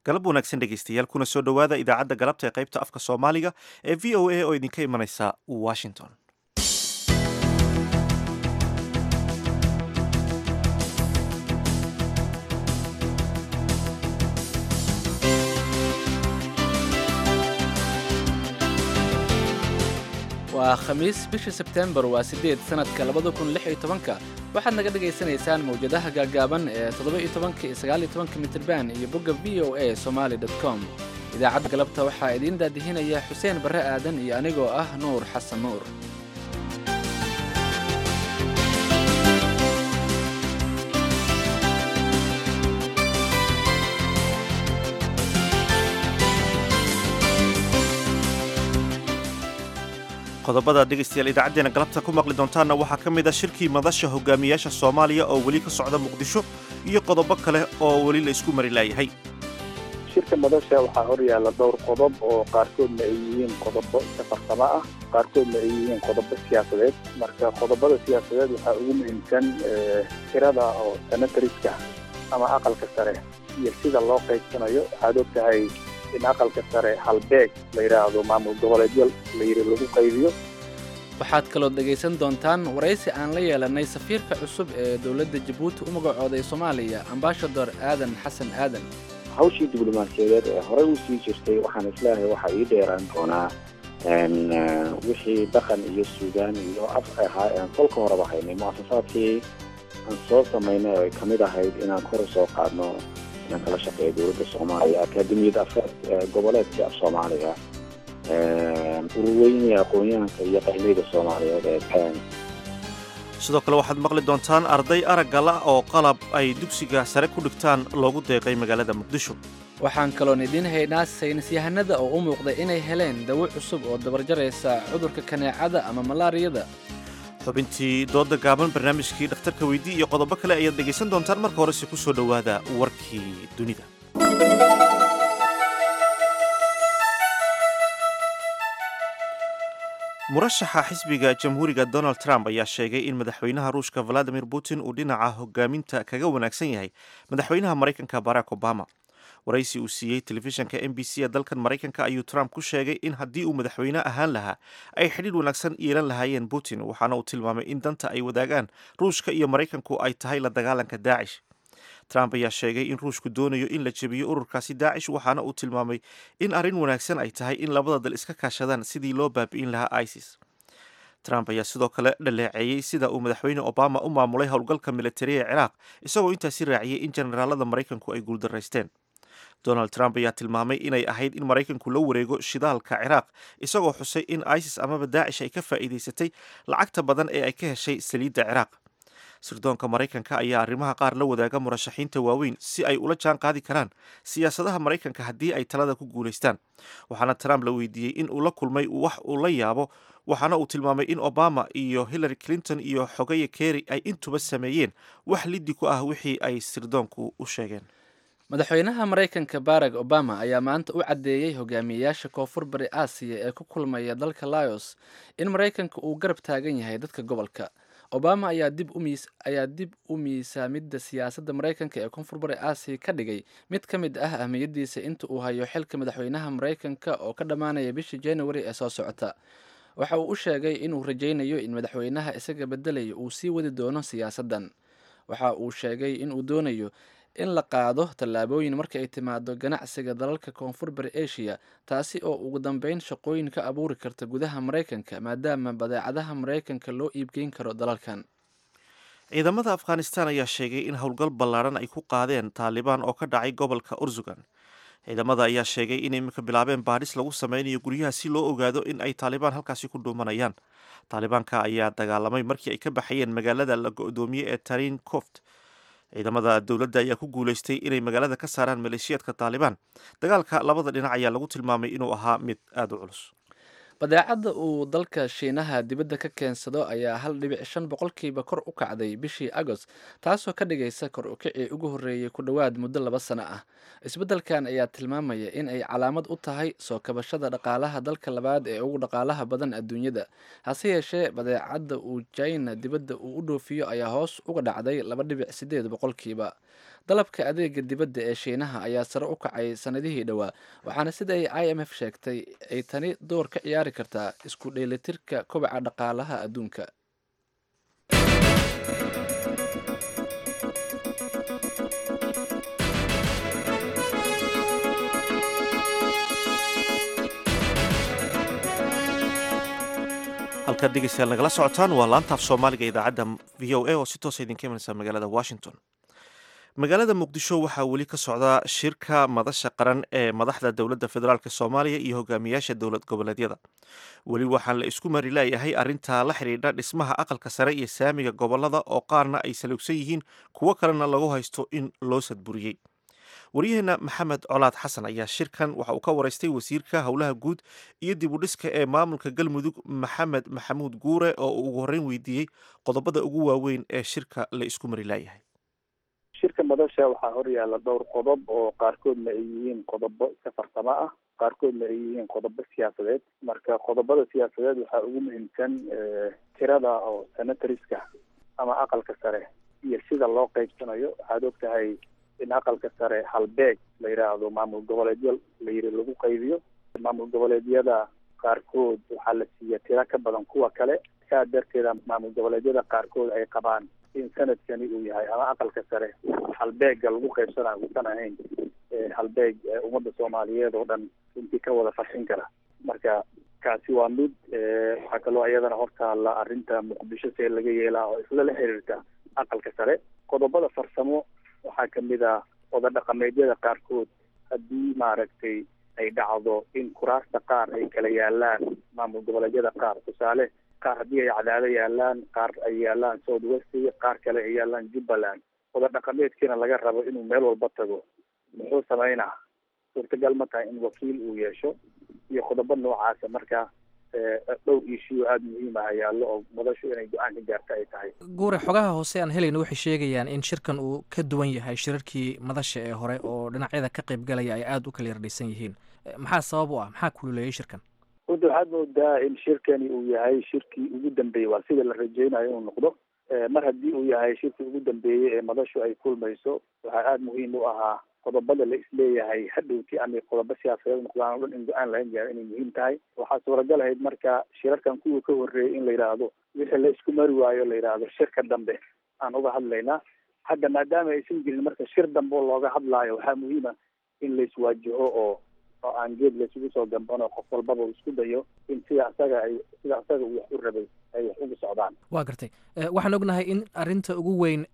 galab wanaagsan dhegaystayaal kuna soo dhowaada idaacadda galabta ee qaybta afka soomaaliga ee v o a oo idinka imanaysa washington waa khamiis bisha sebtembar waa siddeed sannadka labada kun lix iyo tobanka waxaad naga dhagaysanaysaan mawjadaha gaagaaban ee toddoba iyo tobanka iyo sagaal iyo tobanka mitirban iyo bogga v o a somaali dot com idaacadda galabta waxaa idiin daadihinaya xuseen barre aadan iyo anigoo ah nuur xasan nuur qodobada dhegaystayaal idaacaddeenna galabta ku maqli doontaanna waxaa ka mid a shirkii madasha hogaamiyaasha soomaaliya oo weli ka socda muqdisho iyo qodobo kale oo weli la isku mari laayahay shirka madasha waxaa hor yaalla dhowr qodob oo qaarkoodna ay yihiin qodobo iska farsamo ah qaarkoodna ay yihiin qodobo siyaasadeed marka qodobada siyaasadeed waxaa ugu muhiimsan tirada oo senatariska ama aqalka sare iyo sida loo qaybsanayo waxaad og tahay in aqalka sare halbeeg la yidhaahdo maamul goboleedyo la yidhi lagu qaybiyo waxaad kaloo dhegaysan doontaan waraysi aan la yeelannay safiirka cusub ee dowladda jabuuti u magacooday soomaaliya ambaashador aadan xasan aadan hawshii diblomaasiyadeed ee horey u sii jirtay waxaan isleeyahay waxaa ii dheeraan doonaa wixii dhaqan iyo suudaan iyo af ahaa kolka horeba haynay mu'asasaadkii aan soo samaynay oo ay ka mid ahayd inaan kor u soo qaadno inaan kala shaqeeyo dowladda soomaaliya akaademiyad afeed goboleedka af soomaaliga ururweynii aqoon-yahanka iyo qaymayda soomaaliyeed ee pen sidoo kale waxaad maqli doontaan arday araggala oo qalab ay dugsiga sare ku dhigtaan loogu deeqay magaalada muqdisho waxaan kaloon idiin haynaa saynisyahanada oo u muuqday inay heleen dawo cusub oo dabarjaraysa cudurka kaneecada ama malaariyada xubintii dooda gaaban barnaamijkii dhakhtarka weydii iyo qodobo kale ayaad dhegaysan doontaan marka horese ku soo dhowaada warkii dunida murashaxa xisbiga jamhuuriga donald trump ayaa sheegay in madaxweynaha ruushka valadimir putin uu dhinaca hogaaminta kaga wanaagsan yahay madaxweynaha maraykanka barack obama waraysi uu siiyey telefishanka m b c ee dalkan maraykanka ayuu trump ku sheegay in haddii uu madaxweyne ahaan lahaa ay xidhiir wanaagsan yeelan lahaayeen putin waxaana uu tilmaamay in danta ay wadaagaan ruushka iyo maraykanku ay tahay la dagaalanka daacish trump ayaa sheegay in ruushku doonayo in la jebiyo ururkaasi daacish waxaana uu tilmaamay in arrin wanaagsan ay tahay in labada dal iska kaashadaan sidii loo baabi'in lahaa isis trump ayaa sidoo kale dhaleeceeyey sida uu madaxweyne obama u maamulay howlgalka militariga ee ciraaq isagoo intaasi raaciyey in generaalada maraykanku ay guuldaraysteen donald trump ayaa tilmaamay inay ahayd in maraykanku la wareego shidaalka ciraaq isagoo xusay in isis amaba daacish ay ka faa'iidaysatay lacagta badan ee ay ka heshay saliidda ciraaq sirdoonka maraykanka ayaa arrimaha qaar la wadaaga murashaxiinta waaweyn si ay ula jaan qaadi karaan siyaasadaha maraykanka haddii ay talada ku guulaystaan waxaana trump la weydiiyey in uu la kulmay wax uu la yaabo waxaana uu tilmaamay in obama iyo hillary clinton iyo xogaya kerry ay intuba sameeyeen wax liddi ku ah wixii ay sirdoonku u sheegeen madaxweynaha maraykanka barack obama ayaa maanta u caddeeyey hogaamiyeyaasha koonfur bari aasiya ee ku kulmaya dalka laos in maraykanka uu garab taagan yahay dadka gobolka obama ayaa dib umiis ayaa dib u miisaamidda siyaasadda maraykanka ee koonfur bari aasiya ka dhigay mid ka mid ah ahmiyaddiisa inta uu hayo xilka madaxweynaha maraykanka oo ka dhammaanaya bishii january ee soo socota waxa uu u sheegay inuu rajaynayo in madaxweynaha isaga beddelaya uu sii wadi doono siyaasaddan waxa uu sheegay inuu doonayo in la qaado tallaabooyin marka ay timaado ganacsiga dalalka koonfur bari asia taasi oo ugu dambeyn shaqooyin ka abuuri karta gudaha maraykanka maadaama badeecadaha maraykanka loo iibgeyn karo dalalkan ciidamada afghanistan ayaa sheegay in howlgal ballaadhan ay ku qaadeen taalibaan oo ka dhacay gobolka ursugan ciidamada ayaa sheegay in iminka bilaabeen baadhis lagu sameynayo guryaha si loo ogaado in ay taalibaan halkaasi ku dhuumanayaan taalibaanka ayaa dagaalamay markii ay ka baxayeen magaalada la go-doomiyey ee tarin coft ciidamada dowladda ayaa ku guulaystay inay magaalada ka saaraan maleeshiyaadka taalibaan dagaalka labada dhinac ayaa lagu tilmaamay inuu ahaa mid aada u culus badeecadda uu dalka shiinaha dibadda ka keensado ayaa hal dhibic shan boqolkiiba kor u kacday bishii agost taasoo ka dhigaysa kor u kicii ugu horreeyey ku dhowaad muddo laba sano ah isbeddelkan ayaa tilmaamaya in ay calaamad u tahay soo kabashada dhaqaalaha dalka labaad ee ugu dhaqaalaha badan adduunyada hase yeeshee badeecadda uu china dibadda uu u dhoofiyo ayaa hoos uga dhacday laba dhibic sideed boqolkiiba dalabka adeega dibadda ee shiinaha ayaa sare u kacay sanadihii dhowaa waxaana sida ay i m f sheegtay ay tani door ka ciyaari kartaa isku dheelitirka kobaca dhaqaalaha adduunka halkaad dhegeystayaal nagala socotaan waa laantaaf soomaaliga idaacadda v o a oo si toosa idinka imanaysa magaalada washington magaalada muqdisho waxaa weli ka socda shirka madasha qaran ee madaxda dowladda federaalk soomaaliya iyo hogaamiyaasha dowlad goboleedyada weli waxaan la isku mari laayahay arrintaa la xidhiidha dhismaha aqalka sare iyo saamiga gobolada oo qaarna ay saluugsan yihiin kuwo kalena lagu haysto in loo sadburiyey waryaheena maxamed colaad xasan ayaa shirkan waxa uu ka waraystay wasiirka howlaha guud iyo dib u dhiska ee maamulka galmudug maxamed maxamuud guure oo uu ugu horreyn weydiiyey qodobada ugu waaweyn ee shirka la isku mari laayahay shirka madasha waxaa horyaala dhowr qodob oo qaarkoodna ay yihiin qodobo iska farsamo ah qaarkoodna ay yihiin qodobo siyaasadeed marka qodobada siyaasadeed waxaa ugu muhiimsan tirada oo senatoriska ama aqalka sare iyo sida loo qeybsanayo waxaad og tahay in aqalka sare halbeeg la yidhaahdo maamul goboleedyo la yiri lagu qaybiyo maamul goboleedyada qaarkood waxaa la siiya tiro ka badan kuwa kale saa darteeda maamul goboleedyada qaarkood ay qabaan in sanadkani uu yahay ama aqalka sare halbeega lagu qaybsanayo uusan ahayn halbeeg ummadda soomaaliyeed oo dhan runtii ka wada farxin kara marka kaasi waa mid waxaa kaloo iyadana hortaalla arrinta muqdisho see laga yeelaa oo isla la xiriirta aqalka sare qodobada farsamo waxaa kamid ah oda dhaqameedyada qaarkood haddii maaragtay ay dhacdo in kuraasta qaar ay kala yaalaan maamul goboleedyada qaar tusaale qaar haddii ay cadaado yaalaan qaar ay yaalaan south west qaar kale ay yaalaan jubbaland oda dhaqameedkiina laga rabo inuu meel walba tago muxuu sameynaa suurtagal ma tahay in wakiil uu yeesho iyo qodobo noocaasa marka dhowr ishiyo aada muhiim ah yaallo oo madashu inay go-aan ka gaarta ay tahay guure xogaha hoose aan helayna waxay sheegayaan in shirkan uu ka duwan yahay shirarkii madasha ee hore oo dhinacyada ka qaybgalaya ay aada u kala yardhaysan yihiin maxaa sabab u ah maxaa kululeeyay shirkan runta waxaad moodaa in shirkani uu yahay shirkii ugu dambeeyey waa sida la rajeynayo inuu noqdo mar haddii uu yahay shirkii ugu dambeeyey ee madashu ay kulmayso waxaa aada muhiim u ahaa qodobada la isleeyahay hadhowti ama qodobo siyaasadeed noqdaan o dhan in go-aan laga gaaro inay muhiim tahay waxaa suuragal ahayd marka shirarkan kuwa ka horreeyay in la yidhaahdo wixii la isku mari waayo la yidhaahdo shirka dambe aan uga hadlaynaa hadda maadaama aysan jirin marka shir dambe oo looga hadlaayo waxaa muhiima in la iswaajaho oo oo aan geed laysugu soo gambano qof walbaba uu isku dayo in sida asaga ay sida asaga uu wax u rabay ay wax ugu socdaan waa gartay waxaan ognahay in arrinta ugu weyn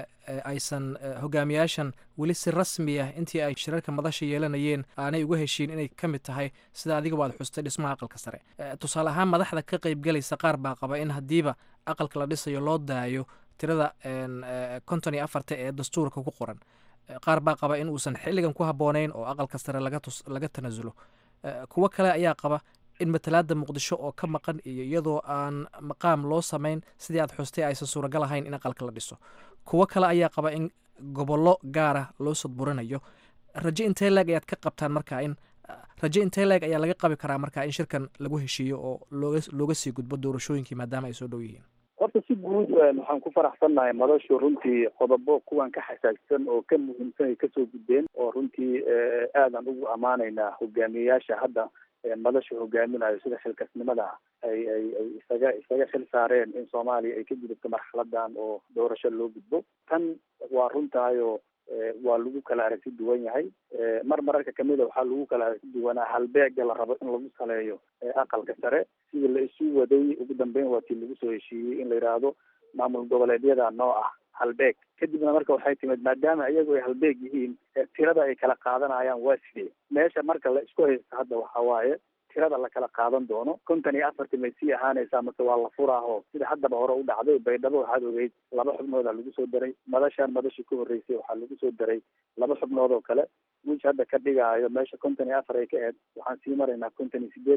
aysan hogaamiyaashan weli si rasmi ah intii ay shirarka madasha yeelanayeen aanay uga heshiin inay ka mid tahay sida adiga waad xustay dhismaha aqalka sare tusaale ahaan madaxda ka qaybgalaysa qaar baa qaba in haddiiba aqalka la dhisayo loo daayo tirada konton iyo afarta ee dastuurka ku qoran qaar baa qaba in uusan xilligan ku habboonayn oo aqalka sare laga tus laga tanasulo kuwo kale ayaa qaba in matalaada muqdisho oo ka maqan iyo iyadoo aan maqaam loo samayn sidii aad xustay aysan suuragal ahayn in aqalka la dhiso kuwo kale ayaa qaba in gobollo gaara loo sadburinayo raje intee leeg ayaad ka qabtaan marka in raje intee leeg ayaa laga qabi karaa marka in shirkan lagu heshiiyo oo looga looga sii gudbo doorashooyinkii maadaama ay soo dhow yihiin horta si guud waxaan ku faraxsannahay madashu runtii qodobo kuwan ka xasaagsan oo ka muhiimsan ay kasoo gudbeen oo runtii aadan ugu ammaanaynaa hogaamiyeyaasha hadda madasha hogaaminayo sida xilkasnimada ay ay ay isaga isaga xil saareen in soomaaliya ay ka gudubto marxaladan oo doorasho loo gudbo tan waa runtaayo waa lagu kala aragti duwan yahay mar mararka kamida waxaa lagu kala aragti duwanaa halbeega la rabo in lagu saleeyo aqalka sare sidii la isu waday ugu dambeyn waa tii lagu soo heshiiyey in la yidhaahdo maamul goboleedyada noo ah halbeeg kadibna marka waxay timid maadaama iyagu ay halbeeg yihiin tirada ay kala qaadanayaan waa sidee meesha marka la isku haysto hadda waxa waaye tirada la kala qaadan doono kontan iyo afartii may sii ahaanaysaa mase waa la furaaho sida haddaba hore u dhacday baydhabo waxaad ogeyd laba xubnooda lagu soo daray madashaan madashii ka horreysay waxaa lagu soo daray laba xubnood oo kale wiish hadda ka dhigaayo meesha kontan iyo afar ay ka aheyd waxaan sii maraynaa kontan iyo sideed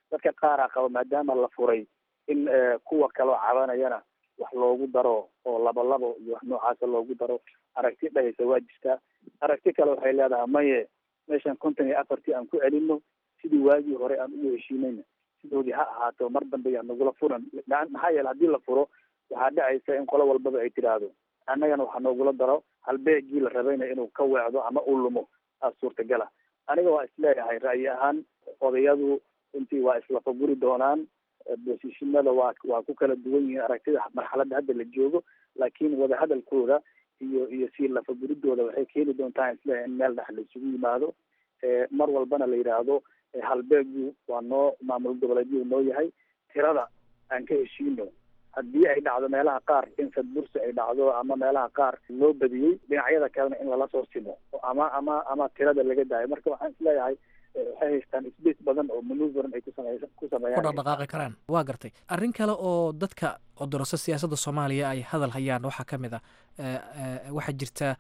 dadka qaaraa qaba maadaama la furay in kuwa kaloo cabanayana wax loogu daro oo labo labo iyo wax noocaasa loogu daro aragti dhahaysa waa jirtaa aragti kale waxay leedahay maye meeshan konton iyo afartii aan ku celino sidii waagii hore aan ugu heshiinayna sidoodii ha ahaato mar dambe yaa nagula furan maxaa yeele haddii la furo waxaa dhacaysa in qolo walbaba ay tidhaahdo annagana waxaa noogula daro halbeegii la rabayna inuu ka weecdo ama uu lumo aa suurtagala aniga waa isleeyahay ra'yi ahaan odayadu runtii waa islafaguri doonaan bosishinada waa waa ku kala duwan yihiin aragtida marxaladda hadda la joogo laakiin wadahadalkooda iyo iyo sii lafaguridooda waxay keeni doontaa isleeyahay in meel dhex la isugu yimaado mar walbana la yidhaahdo halbeegu waa noo maamul goboleedyadu noo yahay tirada aan ka heshiino haddii ay dhacdo meelaha qaar in sadbursi ay dhacdo ama meelaha qaar loo badiyey dhinacyada kalena in lala soo simo ama ama ama tirada laga daayo marka waxaan isleeyahay waxay haystaan space badan oo manuverin ay kusamey ku sameeyaan ku dhaqdhaqaaqi karaan waa gartay arrin kale oo dadka odoroso siyaasadda soomaaliya ay hadal hayaan waxaa ka mid ah waxaa jirta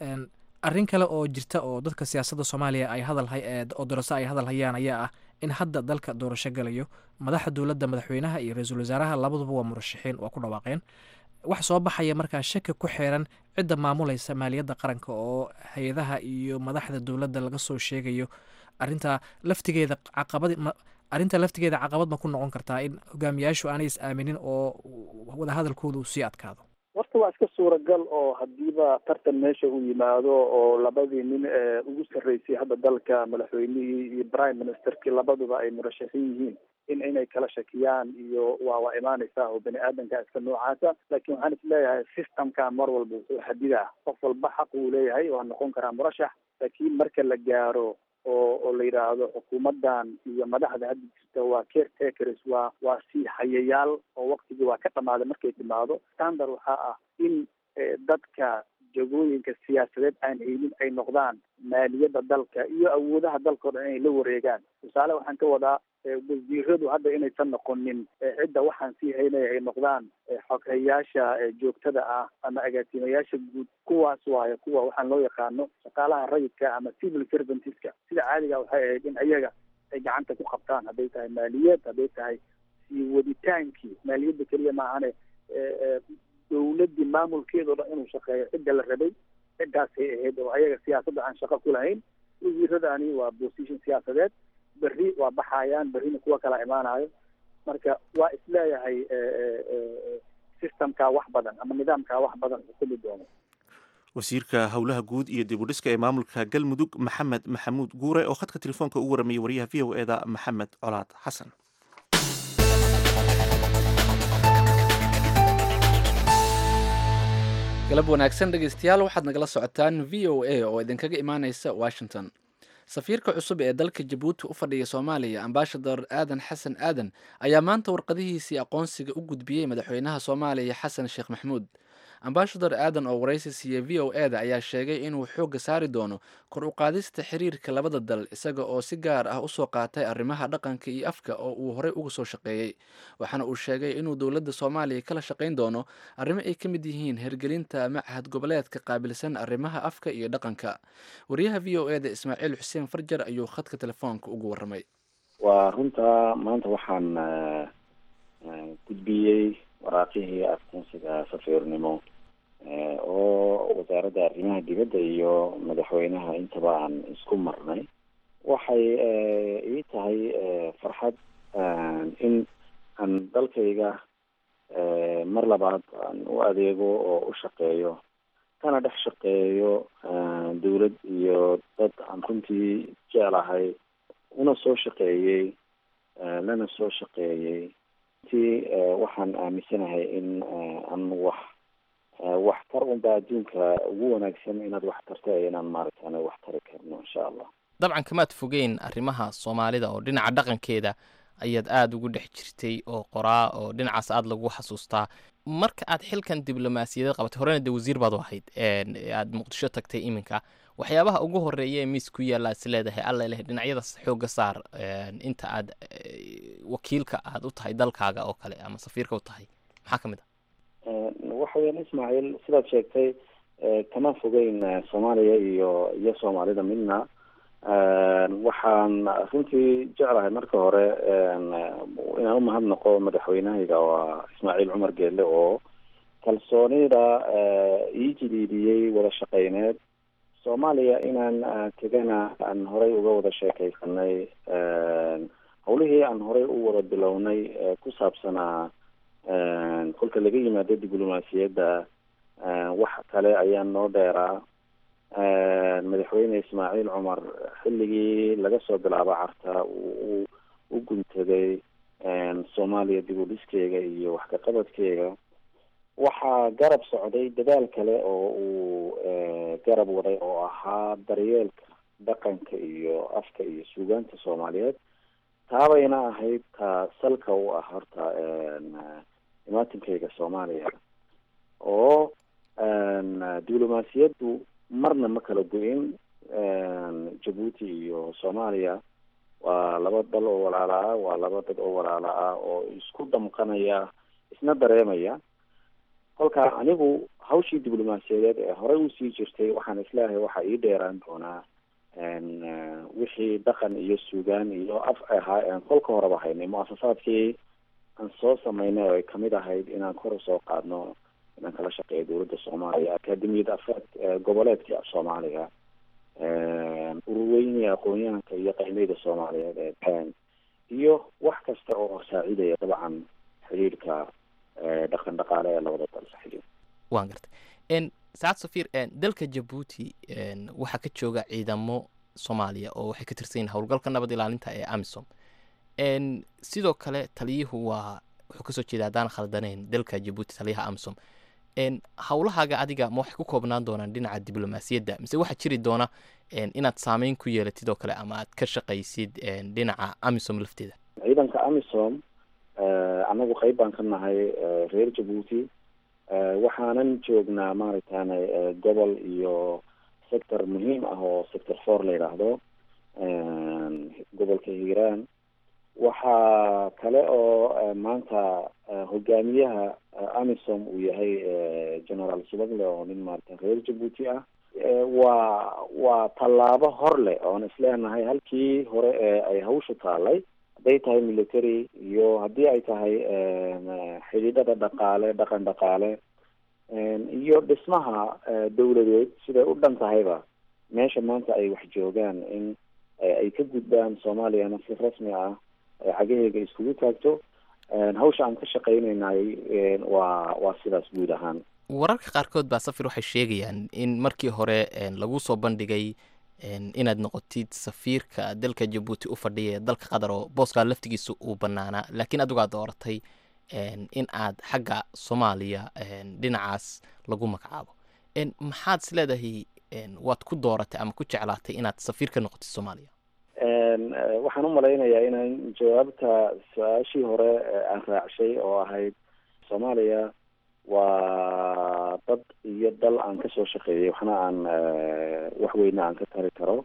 arrin kale oo jirta oo dadka siyaasadda soomaaliya ay hadal odoroso ay hadal hayaan ayaa ah in hadda dalka doorasho galayo madaxa dowladda madaxweynaha iyo ra-iisul wasaaraha labaduba waa murashaxiin waa ku dhawaaqeen wax soo baxaya markaa shaki ku xeeran cidda maamulaysa maaliyadda qaranka oo hay-adaha iyo madaxda dowladda laga soo sheegayo arrintaa laftigeeda caqabad arrinta laftigeeda caqabad ma ku noqon kartaa in hogaamiyaashu aanay is aaminin oo wadahadalkooda uu sii adkaado horta waa iska suuragal oo hadiiba tartan meesha uu yimaado oo labadii nin ee ugu sarreysay hadda dalka madaxweynihii iyo prime ministerkii labaduba ay murashaxiin yihiin in inay kala shakiyaan iyo waa waa imaanaysaa oo bani aadanka iska noocaasa laakiin waxaan isleeyahay systemka mar walba wuxuu xadidaa qof walba xaq uu leeyahay waa noqon karaa murashax laakiin marka la gaaro oo oo la yidhaahdo xukuumaddan iyo madaxda hadda jirta waa caretakers waa waa sii hayayaal oo waktigii waa ka dhamaaday markay timaado standard waxaa ah in dadka jagooyinka siyaasadeed aan haynin ay noqdaan maaliyadda dalka iyo awoodaha dalka o dhan inay la wareegaan tusaale waxaan ka wadaa wasiiradu hadda inaysan noqonin cidda waxaan sii haynaya ay noqdaan xoghayaasha joogtada ah ama agaasimayaasha guud kuwaas waayo kuwa waxaan loo yaqaano shaqaalaha rayidka ama civil servantiska sida caadiga waxay ahayd in ayaga ay gacanta ku qabtaan hadday tahay maaliyad hadday tahay sii waditaankii maaliyadda keliya maahane dowladdii maamulkeeda o dhan inuu shaqeeyo cidda la rabay ciddaasay ahayd oo ayaga siyaasadda aan shaqo ku lahayn wasiiradani waa position siyaasadeed berri waa baxayaan berrina kuwa kala imaanayo marka waa isleeyahay systemkaa wax badan ama nidaamkaa wax badan xukumi doono wasiirka howlaha guud iyo dib u dhiska ee maamulka galmudug maxamed maxamuud guure oo khadka telefoonka ugu waramayay wariyaha v o eda maxamed colaad xasan galab wanaagsan dhegeystayaal waxaad nagala socotaan v o a oo idinkaga imaaneysa washington safiirka cusub ee dalka jabuuti u fadhiya soomaaliya ambaashador aadan xasan aadan ayaa maanta warqadihiisii aqoonsiga u gudbiyey madaxweynaha soomaaliya xasan sheekh maxmuud ambaashador aadan oo waraysi siiyey v o eda ayaa sheegay inuu xoogga saari doono kor u qaadista xiriirka labada dal isaga oo si gaar ah usoo qaatay arrimaha dhaqanka iyo afka oo uu horey uga soo shaqeeyey waxaana uu sheegay inuu dowladda soomaaliya kala shaqayn doono arrimo ay ka mid yihiin hergelinta machad goboleedka qaabilsan arrimaha afka iyo dhaqanka wariyaha v o eda ismaaciil xuseen farjar ayuu khadka telefoonka ugu waramay waa runta maanta waxaan gudbiyey waraaqihii aqoonsiga safiirnimo oo wasaaradda arrimaha dibadda iyo madaxweynaha intaba aan isku marnay waxay ii tahay farxad in aan dalkayga mar labaad aan u adeego oo u shaqeeyo kana dhex shaqeeyo dawlad iyo dad aan runtii jeclahay una soo shaqeeyey lana soo shaqeeyey runtii waxaan aaminsanahay in aan wax wax tar unba adduunka ugu wanaagsan inaad wax tarta inaan maaragtaan wax tari karno insha allah dabcan kamaad fogeyn arrimaha soomaalida oo dhinaca dhaqankeeda ayaad aada ugu dhex jirtay oo qoraa oo dhinacaas aada lagu xasuustaa marka aad xilkan diblomaasiyadeed qabatay horena de wasiir baad u ahayd aada muqdisho tagtay iminka waxyaabaha ugu horeeya ee miis ku yaalla is leedahay alla leh dhinacyadaas xoogga saar inta aad wakiilka aad u tahay dalkaaga oo kale ama safiirka u tahay maxaa ka mid ah waxa weyaan ismaaciil sidaad sheegtay kama fogeyn soomaaliya iyo iyo soomaalida midna waxaan runtii jeclahay marka hore inaan umahadnaqo madaxweynahayga waa ismaaciil cumar geelle oo kalsoonida ii jiliidiyey wada shaqeyneed soomaaliya inaan tegana aan horey uga wada sheekeysanay hawlihii aan horey u wada bilownay ku saabsanaa kolka laga yimaado diblomaasiyadda wax kale ayaa noo dheeraa madaxweyne ismaaciil cumar xilligii laga soo bilaabo carta uu u guntaday soomaaliya dib u dhiskeega iyo wax kaqabadkeega waxaa garab socday dadaal kale oo uu garab waday oo ahaa daryeelka dhaqanka iyo afka iyo suugaanta soomaaliyeed taabayna ahayd ta salka u ah horta imaatinkayga soomaaliya oo diblomaasiyaddu marna ma kala go-in jabuuti iyo soomaaliya waa laba dal oo walaala ah waa laba dad oo walaala ah oo isku damqanaya isna dareemaya kolka anigu hawshii diblomaasiyadeed ee horey usii jirtay waxaan isleeyahay waxaa ii dheeraan doonaa wixii dhaqan iyo suugaan iyo af ahaa aan kolka horeba haynay mu-asasaadkii aan soo sameynay oo ay kamid ahayd inaan kor usoo qaadno inaan kala shaqeeyo dowladda soomaaliya akademiyada afraad goboleedkii af soomaaliga ururweynii aqoon-yahanka iyo qaymeyda soomaaliyeed ee baan iyo wax kasta oo saacidaya dabcan xidhiidhka dhaqan dhaqaale ee labada dal saxiib waan gartay saacad safiir dalka jabuuti waxaa ka jooga ciidamo soomaaliya oo waxay ka tirsan yihin howlgalka nabad ilaalinta ee amisom sidoo kale taliyuhu waa wuxuu kasoo jeeda haddaan khaldaneyn dalka jabuuti taliyaha amisom howlahaaga adiga ma waxay ku koobnaan doonaan dhinaca diblomaasiyadda mise waxaa jiri doona inaad saameyn ku yeelatid oo kale ama aad ka shaqaysid dhinaca amisom lafteeda ciidanka amisom annagu qeyb baan ka nahay reer jabuuti waxaanan joognaa maaragtana gobol iyo sector muhiim ah oo sector four la yidhaahdo gobolka hiiraan waxaa kale oo maanta hogaamiyaha amisom uu yahay generaal subagle oo nin maarata reer jabuuti ah waa waa tallaabo hor leh oon isleenahay halkii hore ee ay hawshu taalay hadday tahay military iyo haddii ay tahay xidhiidhada dhaqaale dhaqan dhaqaale iyo dhismaha dawladeed siday u dhan tahayba meesha maanta ay wax joogaan in ay ka gudbaan soomaaliyana si rasmi ah cagaheyga iskugu taagto hawsha aan ka shaqaynaynay waa waa sidaas guud ahaan wararka qaarkood baa safir waxay sheegayaan in markii hore lagu soo bandhigay inaad noqotid safiirka dalka jabuuti u fadhiya ee dalka qatar oo booskaa laftigiisa uu banaanaa laakiin adigu aad dooratay in aad xagga soomaaliya dhinacaas lagu magacaabo maxaad is leedahay waad ku dooratay ama ku jeclaatay inaad safiir ka noqotid soomaaliya waxaan u malaynayaa inaan jawaabta su-aashii hore aan raacshay oo ahayd soomaaliya waa dad iyo dal aan kasoo shaqeeyay waxna aan wax weyne aan ka tari karo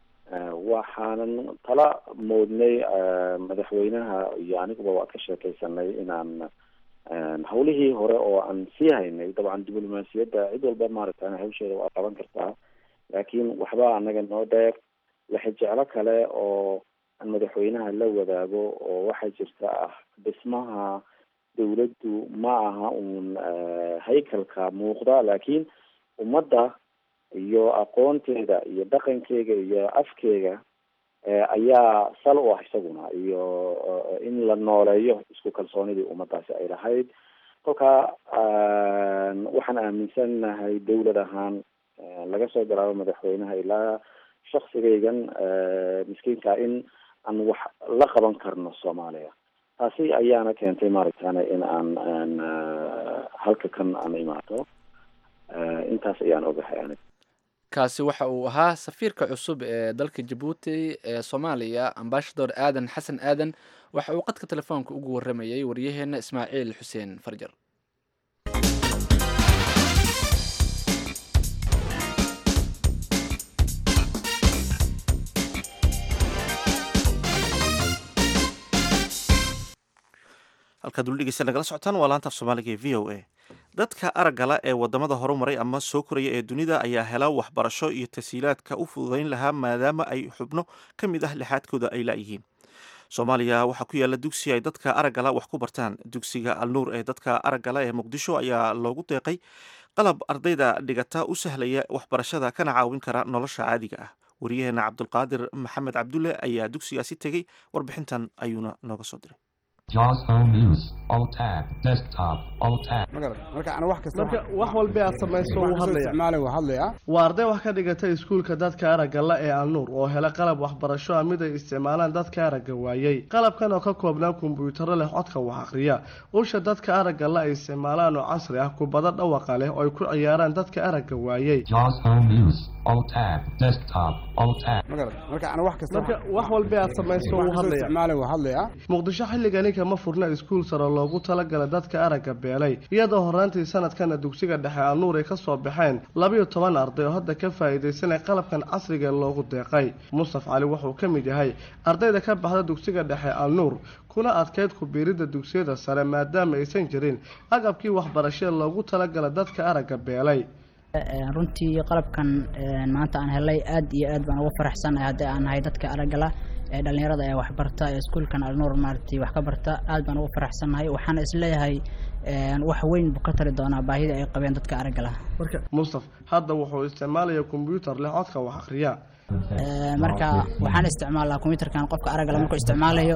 waxaanan tala moodnay madaxweynaha iyo aniguba waa ka sheekeysanay inaan hawlihii hore oo aan sii haynay dabcan diblomaasiyadda cid walba maaragta hawsheeda waa qaban kartaa laakiin waxba anaga noo dheer lexejeclo kale oo aan madaxweynaha la wadaago oo waxaa jirta ah dhismaha dawladdu ma aha uun haykalka muuqda laakiin ummadda iyo aqoonteeda iyo dhaqankeega iyo afkeega ayaa sal u ah isaguna iyo in la nooleeyo isku kalsoonidii ummaddaasi ay lahayd kolka waxaan aaminsanahay dawlad ahaan laga soo bilaabo madaxweynaha ilaa shaksigaygan miskiinka in aan wax la qaban karno soomaaliya taasi ayaana keentay maaragtana in aan aan halka kan aan imaato intaas ayaan ogahay anig kaasi waxa uu ahaa safiirka cusub ee dalka jabuuti ee soomaaliya ambashador aadan xasan aadan waxa uu qadka telefoonka ugu waramayay waryaheena ismaaciil xuseen farjar halkaad weli dhegeysta nagala socotaan waa laanta af soomaaliga ee v o a dadka araggala ee wadamada horumaray ama soo koraya ee dunida ayaa hela waxbarasho iyo tasiilaadka u fududayn lahaa maadaama ay xubno ka mid ah lixaadkooda ay laayihiin soomaaliya waxaa ku yaala dugsi ay dadka araggala wax ku bartaan dugsiga alnuur ee dadka araggala ee muqdisho ayaa loogu deeqay qalab ardayda dhigata u sahlaya waxbarashada kana caawin kara nolosha caadiga ah wariyaheena cabdulqaadir maxamed cabdulle ayaa dugsigaasi tegey warbixintan ayuuna nooga soo diray Jaws Home News. Alt tab. Desktop. Alt tab. marka wax kasta marka wax walba aad samayso wuu hadlaya isticmaalay waa hadlaya waa arday wax ka dhigata iskuulka dadka aragga la ee alnuur oo hela qalab waxbarasho ah mid ay isticmaalaan dadka aragga waayey qalabkan oo ka koobnaa kombuyuutaro leh codka wax akhriya usha dadka aragga la ay isticmaalaan oo casri ah kubado dhawaqa leh oo ay ku ciyaaraan dadka aragga waayey Jaws Home News. Alt tab. Desktop. Alt tab. marka ana wax kasta marka wax walba aad samayso wuu hadlaya isticmaalay waa hadlaya muqdisho xilligani kama furna iskuul sare loogu talagala dadka aragga beelay iyadoo horaantii sanadkana dugsiga dhexe alnuur ay kasoo baxeen labiyo toban arday oo hadda ka faa'iidaysanay qalabkan casriga ee loogu deeqay mustaf cali wuxuu ka mid yahay ardayda ka baxda dugsiga dhexe alnuur kuna adkeyd ku biiridda dugsiyada sare maadaama aysan jirin agabkii waxbarashee loogu talagala dadka aragga beelay runtii qalabkan maanta aan helay aad iyo aad baan ugu faraxsanahay haddii aan nahay dadka araggala ee dhallinyarada ee waxbarta ee iskuulkan alnuur maaragtay wax ka barta aad baan ugu faraxsanahay waxaana isleeyahay wax weyn buu ka tari doonaa baahida ay qabeen dadka araggala mustaf hadda wuxuu isticmaalaya kombyuutar leh codka wax akhriya marka waxaan isticmaalaa kombyuutarkan qofka araggala markuu isticmaalayo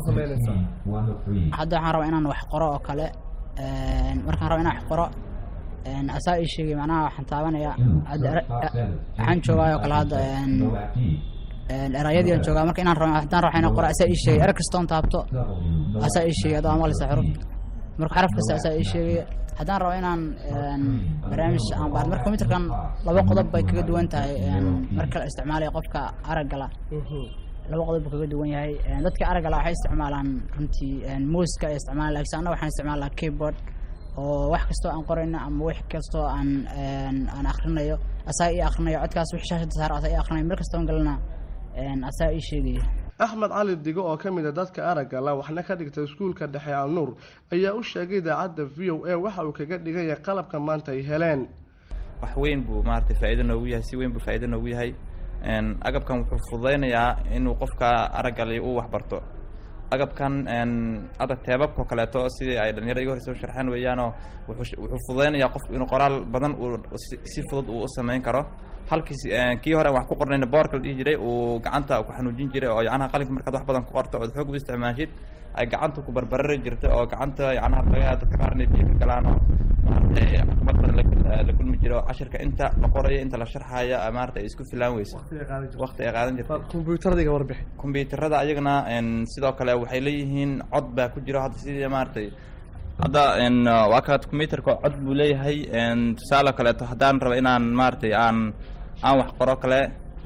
hadda waxaan rabaa inaan wax qoro oo kale markaan raba inaan wax qoro asaa ii sheegay macnaha waxaan taabanaya waxaan joogaa oo kale hadda erayadii aan joogaa marka inaan rabo haddaan rabo inaan qoro asaa ii sheegay er kastoon taabto asaa ii sheegay adoo amalisa xuruf marka xaraf kasta asaa ii sheegay haddaan rabo inaan barnaamij aan baar marka kombyutarkan laba qodob bay kaga duwan tahay marka la isticmaalaya qofka araggala laba qodob buu kaga duwan yahay dadka araggala waxay isticmaalaan runtii muuska ay isticmaalaan laakiin annaga waxaan isticmaalaa keyboard oo wax kastoo aan qorayno ama wax kastoo aan aan akhrinayo asaa ii akhrinayo codkaas wix shaashada saar asaa ii akhrinayo meel kastoo galana asaa ii sheegaya axmed cali digo oo ka mid a dadka aragga la waxna ka dhigta iskuulka dhexe alnuur ayaa u sheegay idaacadda v o a waxa uu kaga dhigan yahay qalabka maanta ay heleen wax weyn buu maaragtay faa'iido noogu yahay si weyn buu faa'iido noogu yahay agabkan wuxuu fududaynayaa inuu qofka araggali uu waxbarto agabkan hadda teebabka oo kaleeto sidii ay dhalinyarada iga horeysa u sharxeen weeyaanoo wuxuu wuxuu fududaynayaa qofku inuu qoraal badan uu si fudud uu u samayn karo halkiis kii hore wax ku qornayna boorka la dhihi jiray uu gacanta ku xanuujin jiray oo yacnaha qalinka markaad wax badan ku qorto ood xoog u isticmaashid ay gacanta ku barbarari jirtay oo gacanta yacnaha laga dadka qaar inay biyo ka galaan oo maaragtay xukumad badan la kulmi jiray oo cashirka inta la qorayo inta la sharxayo maaragtay ay isku filaan weyso waqti ay qaadan jirtay kombyuutarada iga warbixi kombyuutarada ayagana sidoo kale waxay leeyihiin cod baa ku jiro hadda sidii maaragtay hadda waa ka kombyuutarka cod buu leeyahay tusaale kaleeto haddaan rabo inaan maaragtay aan aan wax qoro kale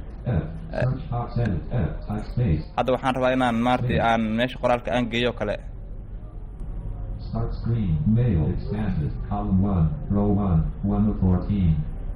hadda waxaan rabaa inaan maaragtay aan meesha qoraalka aan geeyo kale Start screen. Mail expanded. Column 1. Row 1. 1 of 14.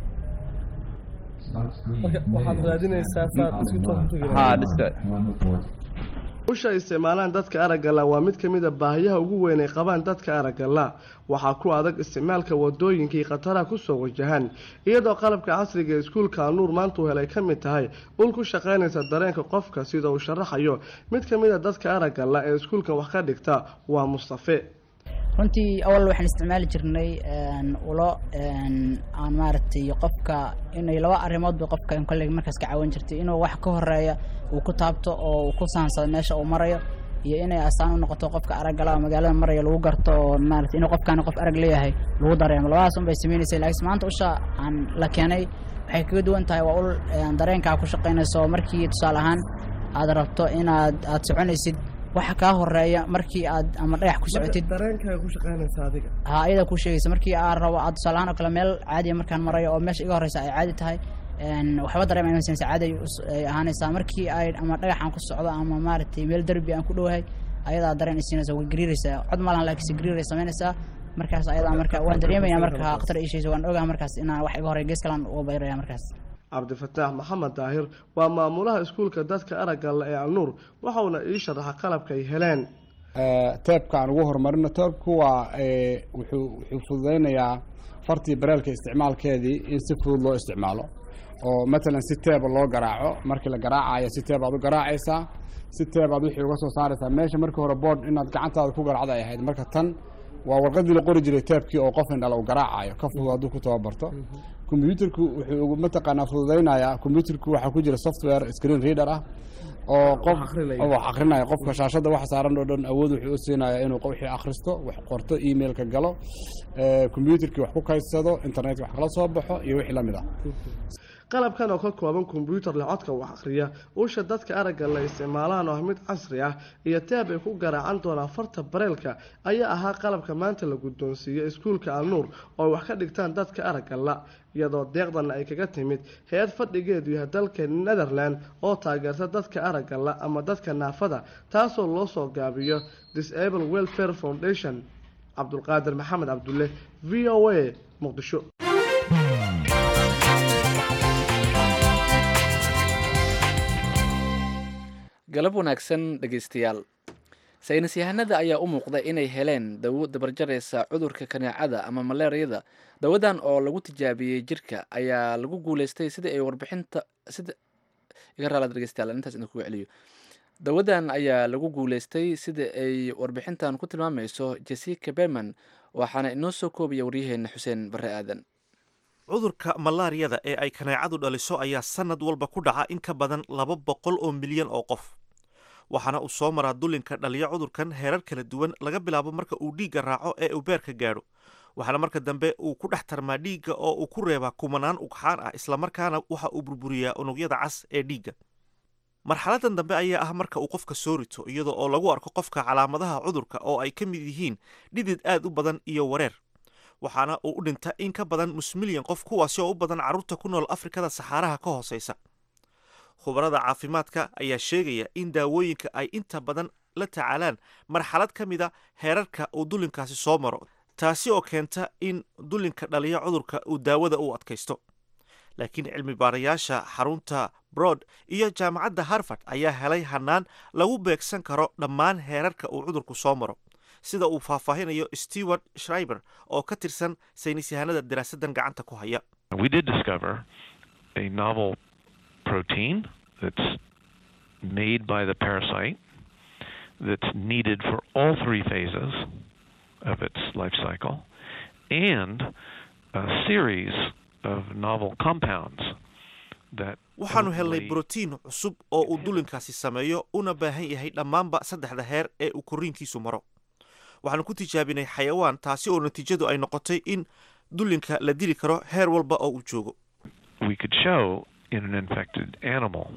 Start screen. waxaad raadinaysaa saad isku haa dhiska usha ay isticmaalaan dadka araggala waa mid ka mid a baahiyaha ugu weyn ay qabaan dadka araggala waxaa ku adag isticmaalka wadooyinkii khataraha kusoo wajahan iyadoo qalabka casriga ee iskuulka alnuur maanta uu helay ka mid tahay ul ku shaqaynaysa dareenka qofka sida uu sharaxayo mid ka mid a dadka araggala ee iskuulkan wax ka dhigta waa mustafe runtii awal waxaan isticmaali jirnay ulo aan maaragtay qofka inay laba arrimood bay qofka kolley markaas ka caawin jirtay inuu wax ka horeeya uu ku taabto oo uu ku saansado meesha uu marayo iyo inay astaan u noqoto qofka araggala oo magaalada maraya lagu garto oo maaragtay inuu qofkaani qof arag leeyahay lagu dareemo labadaas un bay samaynaysay laakiin maanta usha aan la keenay waxay kaga duwan tahay waa ul dareenkaa ku shaqaynayso markii tusaale ahaan aad rabto inaad aad soconaysid waxa kaa horeeya markii aad ama dhagax ku socotid dareenkaaga ku shaqaynaysa adiga ha ayada ku sheegaysa markii aad rabo aad tusaalahaan oo kale meel caadiya markaan marayo oo meesha iga horeysa ay caadi tahay waxba dareema sinaysa caadi ay ahaanaysaa markii ay ama dhagaxaan ku socdo ama maaragtay meel derbi aan ku dhowahay ayadaa dareen isiinaysa way gariiraysaa cod malahan laakiinse gariiray samaynaysaa markaas ayadaa marka waan dareemaya marka khatar ishaysa waan ogaha markaas inaan wax iga horey gees kalan uga bayraya markaas cabdifataax maxamed daahir waa maamulaha iskuulka dadka aragga la ee alnuur waxauna ii sharaxa qalabka ay heleen teebka aan ugu horumarino teebku waa wuxuu wuxuu fududeynayaa fartii bareelka isticmaalkeedii in si fudud loo isticmaalo oo matalan si teeba loo garaaco markii la garaacayo si teeb aad u garaacaysaa si teeb aad wixii uga soo saaraysaa meesha markii hore board inaad gacantaada ku garaacda ay ahayd marka tan waa warqadii la qori jiray teebkii oo qof indhala uu garaacayo ka fudud hadduu ku tababarto combyuterku wuxuu mataqaanaa fududeynayaa combyuterku waxaa ku jira software screen reader ah oo qof wax akrinaya qofka shaashadda waxa saaran oo dhan awood wuxuu u siinaya inuu wixii akhristo wax qorto emailka galo combyuterkii wax ku kaydsado internetka wax kala soo baxo iyo wixii la mid ah qalabkan oo ka kooban kombyuutar leh codka wax akhriya usha dadka aragga la isticmaalaan oo ah mid casri ah iyo teeb ay ku garaacan doonaan farta bareelka ayaa ahaa qalabka maanta la guddoonsiiyey iskuulka alnuur oo ay wax ka dhigtaan dadka aragga la iyadoo deeqdanna ay kaga timid hay-ad fadhigeedu yahay dalka netherland oo taageerta dadka aragga la ama dadka naafada taasoo loo soo gaabiyo disable welfare foundation cabdulqaadir maxamed cabdulle v o a muqdisho galab wanaagsan dhegaystayaal saynis yahanada ayaa u muuqda inay heleen dawo dabarjaraysa cudurka kaneecada ama malaariyada dawadan oo lagu tijaabiyey jirka ayaa lagu guuleystay sidii ay warbixinta sida iga raalaad dhegeystayaal intaas idin kuga celiyo dawadan ayaa lagu guuleystay sida ay warbixintan ku tilmaamayso jessica berman waxaana inoo soo koobaya waryaheena xuseen barre aadan cudurka malaariyada ee ay kaneecadu dhaliso ayaa sanad walba ku dhaca in ka badan laba boqol oo milyan oo qof waxaana uu soo maraa dulinka dhaliya cudurkan heerar kala duwan laga bilaabo marka uu dhiigga raaco ee uu beerka gaadho waxaana marka dambe uu ku dhex tarmaa dhiigga oo uu ku reebaa kumanaan ugxaan ah islamarkaana waxa uu burburiyaa unugyada cas ee dhiigga marxaladan dambe ayaa ah marka uu qofka soo rito iyadoo oo lagu arko qofka calaamadaha cudurka oo ay ka mid yihiin dhidid aad u badan iyo wareer waxaana uu u dhinta in ka badan nus milyan qof kuwaasi oo u badan carruurta ku nool afrikada saxaaraha ka hooseysa khubarada caafimaadka ayaa sheegaya in daawooyinka ay inta badan la tacaalaan marxalad ka mida heerarka uu dulinkaasi soo maro taasi oo keenta in dulinka dhaliya cudurka uu daawada u adkaysto laakiin cilmi baarayaasha xarunta broad iyo jaamacadda harvard ayaa helay hanaan lagu beegsan karo dhammaan heerarka uu cudurku soo maro sida uu faahfaahinayo stewart shriber oo ka tirsan saynis yahanada daraasadan gacanta ku haya We did discover a novel protein that's made by the parasite that's needed for all three phases of its life cycle and a series of novel compounds that waxaanu helnay brotiin cusub oo uu dulinkaasi sameeyo una baahan yahay dhammaanba saddexda heer ee uu korriinkiisu maro waxaanu ku tijaabinay xayawaan taasi oo natiijadu ay noqotay in dulinka la dili karo heer walba oo uu joogo we could show in an infected animal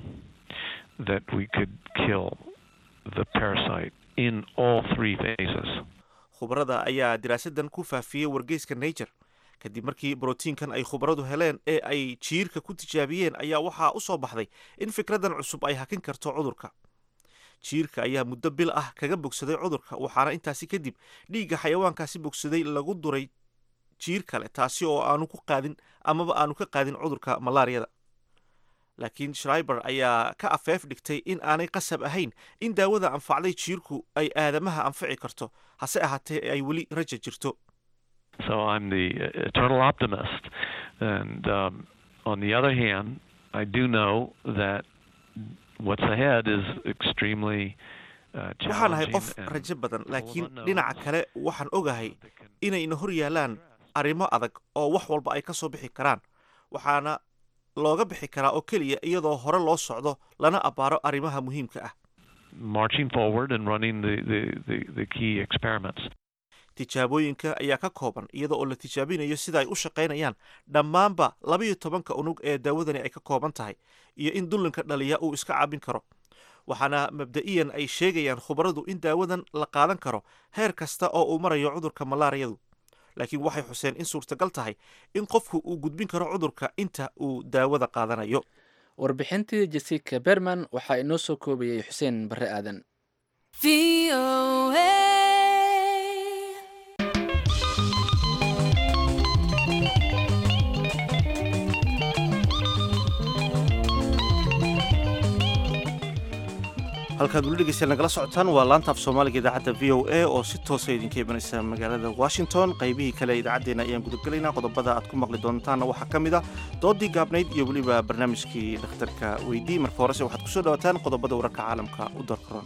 that we could kill the parasite in all three phases. khubarada ayaa diraasadan ku faafiyey wargeyska nature kadib markii brotiinkan ay khubaradu heleen ee ay jiirka ku tijaabiyeen ayaa waxaa u soo baxday in fikradan cusub ay hakin karto cudurka jiirka ayaa muddo bil ah kaga bogsaday cudurka waxaana intaasi kadib dhiigga xayawaankaasi bogsaday lagu duray jiir kale taasi oo aanu ku qaadin amaba aanu ka qaadin cudurka malaariyada laakiin shriber ayaa ka afeef dhigtay in aanay qasab ahayn in daawada anfacday jiirku ay aadamaha anfici karto hase ahaatee ay weli raja jirto So I'm the eternal optimist. And um, on the other hand, I do know that what's ahead is extremely uh, waxaan ahay challenging. qof and rajo badan full of laakiin unknowns. dhinaca kale waxaan ogahay inayna hor yaalaan arrimo adag oo wax walba ay ka soo bixi karaan waxaana looga bixi karaa oo keliya iyadoo hore loo socdo lana abbaaro arrimaha muhiimka ah marching forward and running the, the, the, the key experiments. tijaabooyinka ayaa ka kooban iyada oo la tijaabinayo sida ay u shaqaynayaan dhammaanba labayo tobanka unug ee daawadani ay ka kooban tahay iyo in dullinka dhaliya uu iska caabin karo waxaana mabda'iyan ay sheegayaan khubaradu in daawadan la qaadan karo heer kasta oo uu marayo cudurka malaariyadu laakiin waxay xuseen in suurtagal tahay in qofku uu gudbin karo cudurka inta uu daawada qaadanayo warbixintii jessica berman waxaa inoo soo koobayay xuseen barre aadan halkaad weli dhegeystayaal nagala socotaan waa laanta af soomaaliga idaacadda v o a oo si toosa idinka imanaysa magaalada washington qaybihii kale ee idaacaddeenna ayaan gudagelaynaa qodobada aad ku maqli doontaanna waxaa ka mid a doodii gaabnayd iyo weliba barnaamijkii dhakhtarka weydii marka horese waxaad kusoo dhawaataan qodobada wararka caalamka u darkaroon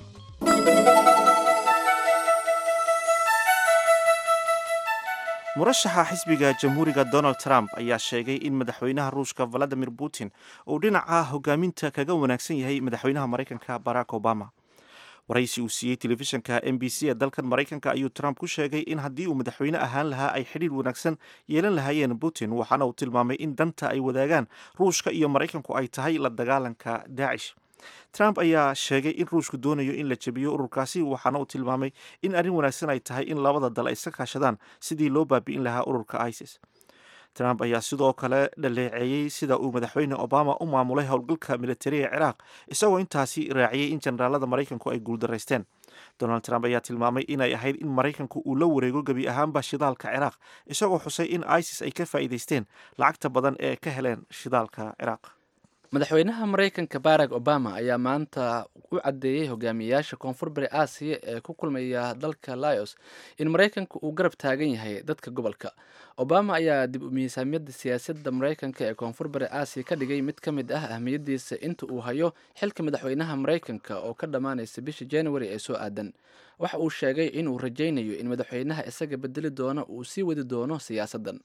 murashaxa xisbiga jamhuuriga donald trump ayaa sheegay in madaxweynaha ruushka valadimir putin uu dhinaca hogaaminta kaga wanaagsan yahay madaxweynaha maraykanka barack obama waraysi uu siiyey telefishinka m b c ee dalkan maraykanka ayuu trump ku sheegay in haddii uu madaxweyne ahaan lahaa ay xidhiir wanaagsan yeelan lahaayeen putin waxaana uu tilmaamay in danta ay wadaagaan ruushka iyo maraykanku ay tahay la dagaalanka daacish trump ayaa sheegay in ruushku doonayo in la jebiyo ururkaasi waxaana uu tilmaamay in arrin wanaagsan ay tahay in labada dal ay iska kaashadaan sidii loo baabi'in lahaa ururka isis trump ayaa sidoo kale dhaleeceeyey sida uu madaxweyne obama u maamulay howlgalka militariga ciraaq isagoo intaasi raaciyey in generaalada maraykanku ay guuldaraysteen donald trump ayaa tilmaamay inay ahayd in maraykanku uu la wareego gebi ahaanba shidaalka ciraaq isagoo xusay in isis ay ka faa'iidaysteen lacagta badan ee ka heleen shidaalka ciraaq madaxweynaha maraykanka barack obama ayaa maanta u caddeeyey hogaamiyayaasha koonfur bari aasiya ee ku kulmaya dalka laos in maraykanka uu garab taagan yahay dadka gobolka obama ayaa dib u miisaamiyadda siyaasadda maraykanka ee koonfur bari aasiya ka dhigay mid ka mid ah ahmiyadiisa inta uu hayo xilka madaxweynaha maraykanka oo ka dhammaanaysa bisha january ee soo aadan waxa uu sheegay inuu rajaynayo in madaxweynaha isaga bedeli doono uu sii wadi doono siyaasaddan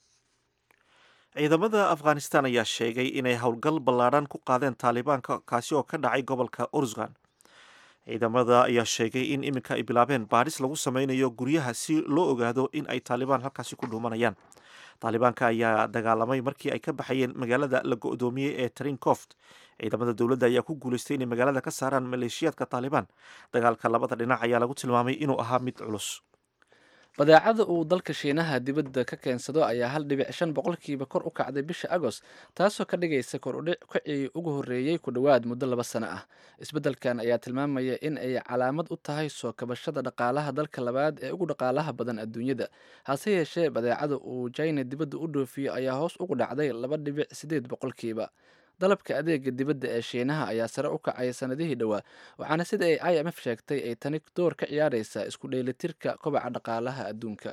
ciidamada afghanistan ayaa sheegay inay howlgal ballaadhan ku qaadeen taalibaanka kaasi oo ka dhacay gobolka ursgan ciidamada ayaa sheegay in iminka ay bilaabeen baadhis lagu sameynayo guryaha si loo ogaado in ay taalibaan halkaasi ku dhuumanayaan taalibaanka ayaa dagaalamay markii ay ka baxayeen magaalada la go-doomiyey ee trinkoft ciidamada dowladda ayaa ku guulaystay inay magaalada ka saaraan maleeshiyaadka taalibaan dagaalka labada dhinac ayaa lagu tilmaamay inuu ahaa mid culus badeecada uu dalka shiinaha dibadda ka keensado ayaa hal dhibic shan boqolkiiba kor u kacday bisha agost taasoo ka dhigaysa kor udhic kacii ugu horreeyey ku dhowaad muddo laba sano ah isbeddelkan ayaa tilmaamaya in ay calaamad u tahay soo kabashada dhaqaalaha dalka labaad ee ugu dhaqaalaha badan adduunyada hase yeeshee badeecada uu china dibadda u dhoofiyo ayaa hoos ugu dhacday laba dhibic siddeed boqolkiiba dalabka adeega dibadda ee shiinaha ayaa sare u kacay sanadihii dhowaa waxaana sida ay i m f sheegtay ay tani door ka ciyaaraysaa isku dheelitirka kobaca dhaqaalaha adduunka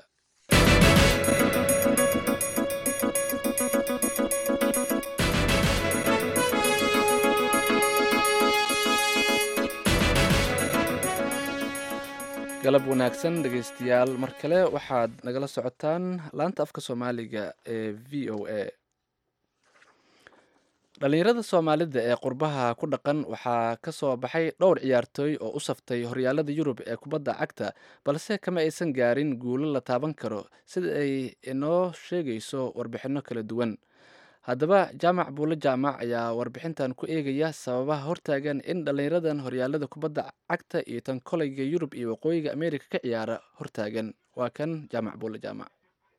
galab wanaagsan dhegeystayaal mar kale waxaad nagala socotaan laanta afka soomaaliga ee v o a dhalinyarada soomaalida ee qurbaha ku dhaqan waxaa ka soo baxay dhowr ciyaartooy oo u saftay horyaalada yurub ee kubadda cagta balse kama aysan gaarin guulo la taaban karo sida ay inoo sheegayso warbixinno kala duwan haddaba jaamac buulo jaamac ayaa warbixintan ku eegaya sababaha hortaagan in dhallinyaradan horyaalada kubadda cagta iyo tan koleyga yurub iyo waqooyiga ameerika ka ciyaara hortaagan waa kan jaamac buulo jaamac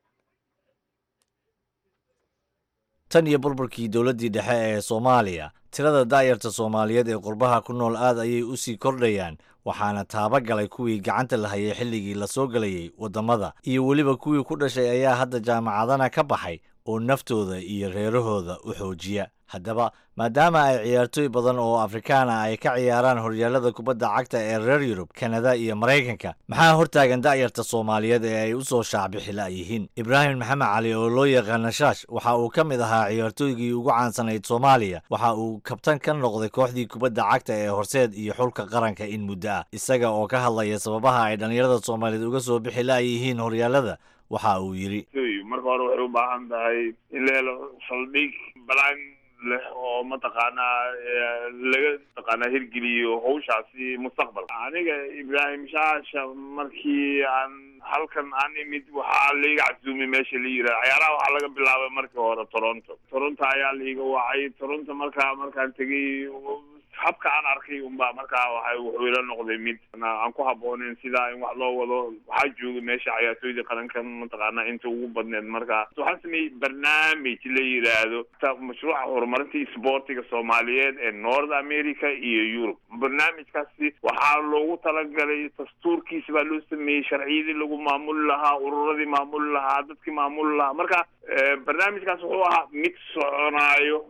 tan iyo burburkii dowladdii dhexe ee soomaaliya tirada daayarta soomaaliyeed ee qurbaha ku nool aad ayay u sii kordhayaan waxaana taaba galay kuwii gacanta la hayay xilligii la soo gelayay waddamada iyo weliba kuwii ku dhashay ayaa hadda jaamacadana ka baxay oo naftooda iyo reerahooda u xoojiya haddaba maadaama ay ciyaartooy badan oo afrikaan ah ay ka ciyaaraan horyaalada kubadda cagta ee reer yurub kanada iyo maraykanka maxaa hortaagan da'yarta soomaaliyeed ee ay u soo shaacbixila yihiin ibraahim maxamed cali oo loo yaqaana shaash waxa uu ka mid ahaa ciyaartooygii ugu caansanayd soomaaliya waxa uu kabtan ka noqday kooxdii kubadda cagta ee horseed iyo xulka qaranka in muddo ah isaga oo ka hadlaya sababaha ay dhallinyarada soomaaliyeed uga soo bixi la'yihiin horyaalada waxa uu yidhi marka hore waxay u baahan tahay in la helo saldhig balaan leh oo mataqaanaa laga mataqaanaa hirgeliyo hawshaasi mustaqbalka aniga ibraahim shaasha markii aan halkan aan imid waxaa laiga casuumay meesha la yiraha ciyaaraha waxaa laga bilaabay markii hore toronto toronto ayaa laiga wacay toronto markaa markaan tegay habka aan arkay unbaa markaa waxa wuxuu ila noqday mid aan ku habbooneyn sidaa in wax loo wado waxaa joogay meesha ciyaartooyda qarankan mataqaana inta ugu badneed markaa waxaan sameeyey barnaamij la yiraahdo mashruuca horumarinta isboortiga soomaaliyeed ee north america iyo yurub barnaamijkaasi waxaa loogu talagalay dastuurkiisa baa loo sameeyey sharciyadii lagu maamuli lahaa ururadii maamuli lahaa dadkii maamuli lahaa marka barnaamijkaas wuxuu ahaa mid soconaayo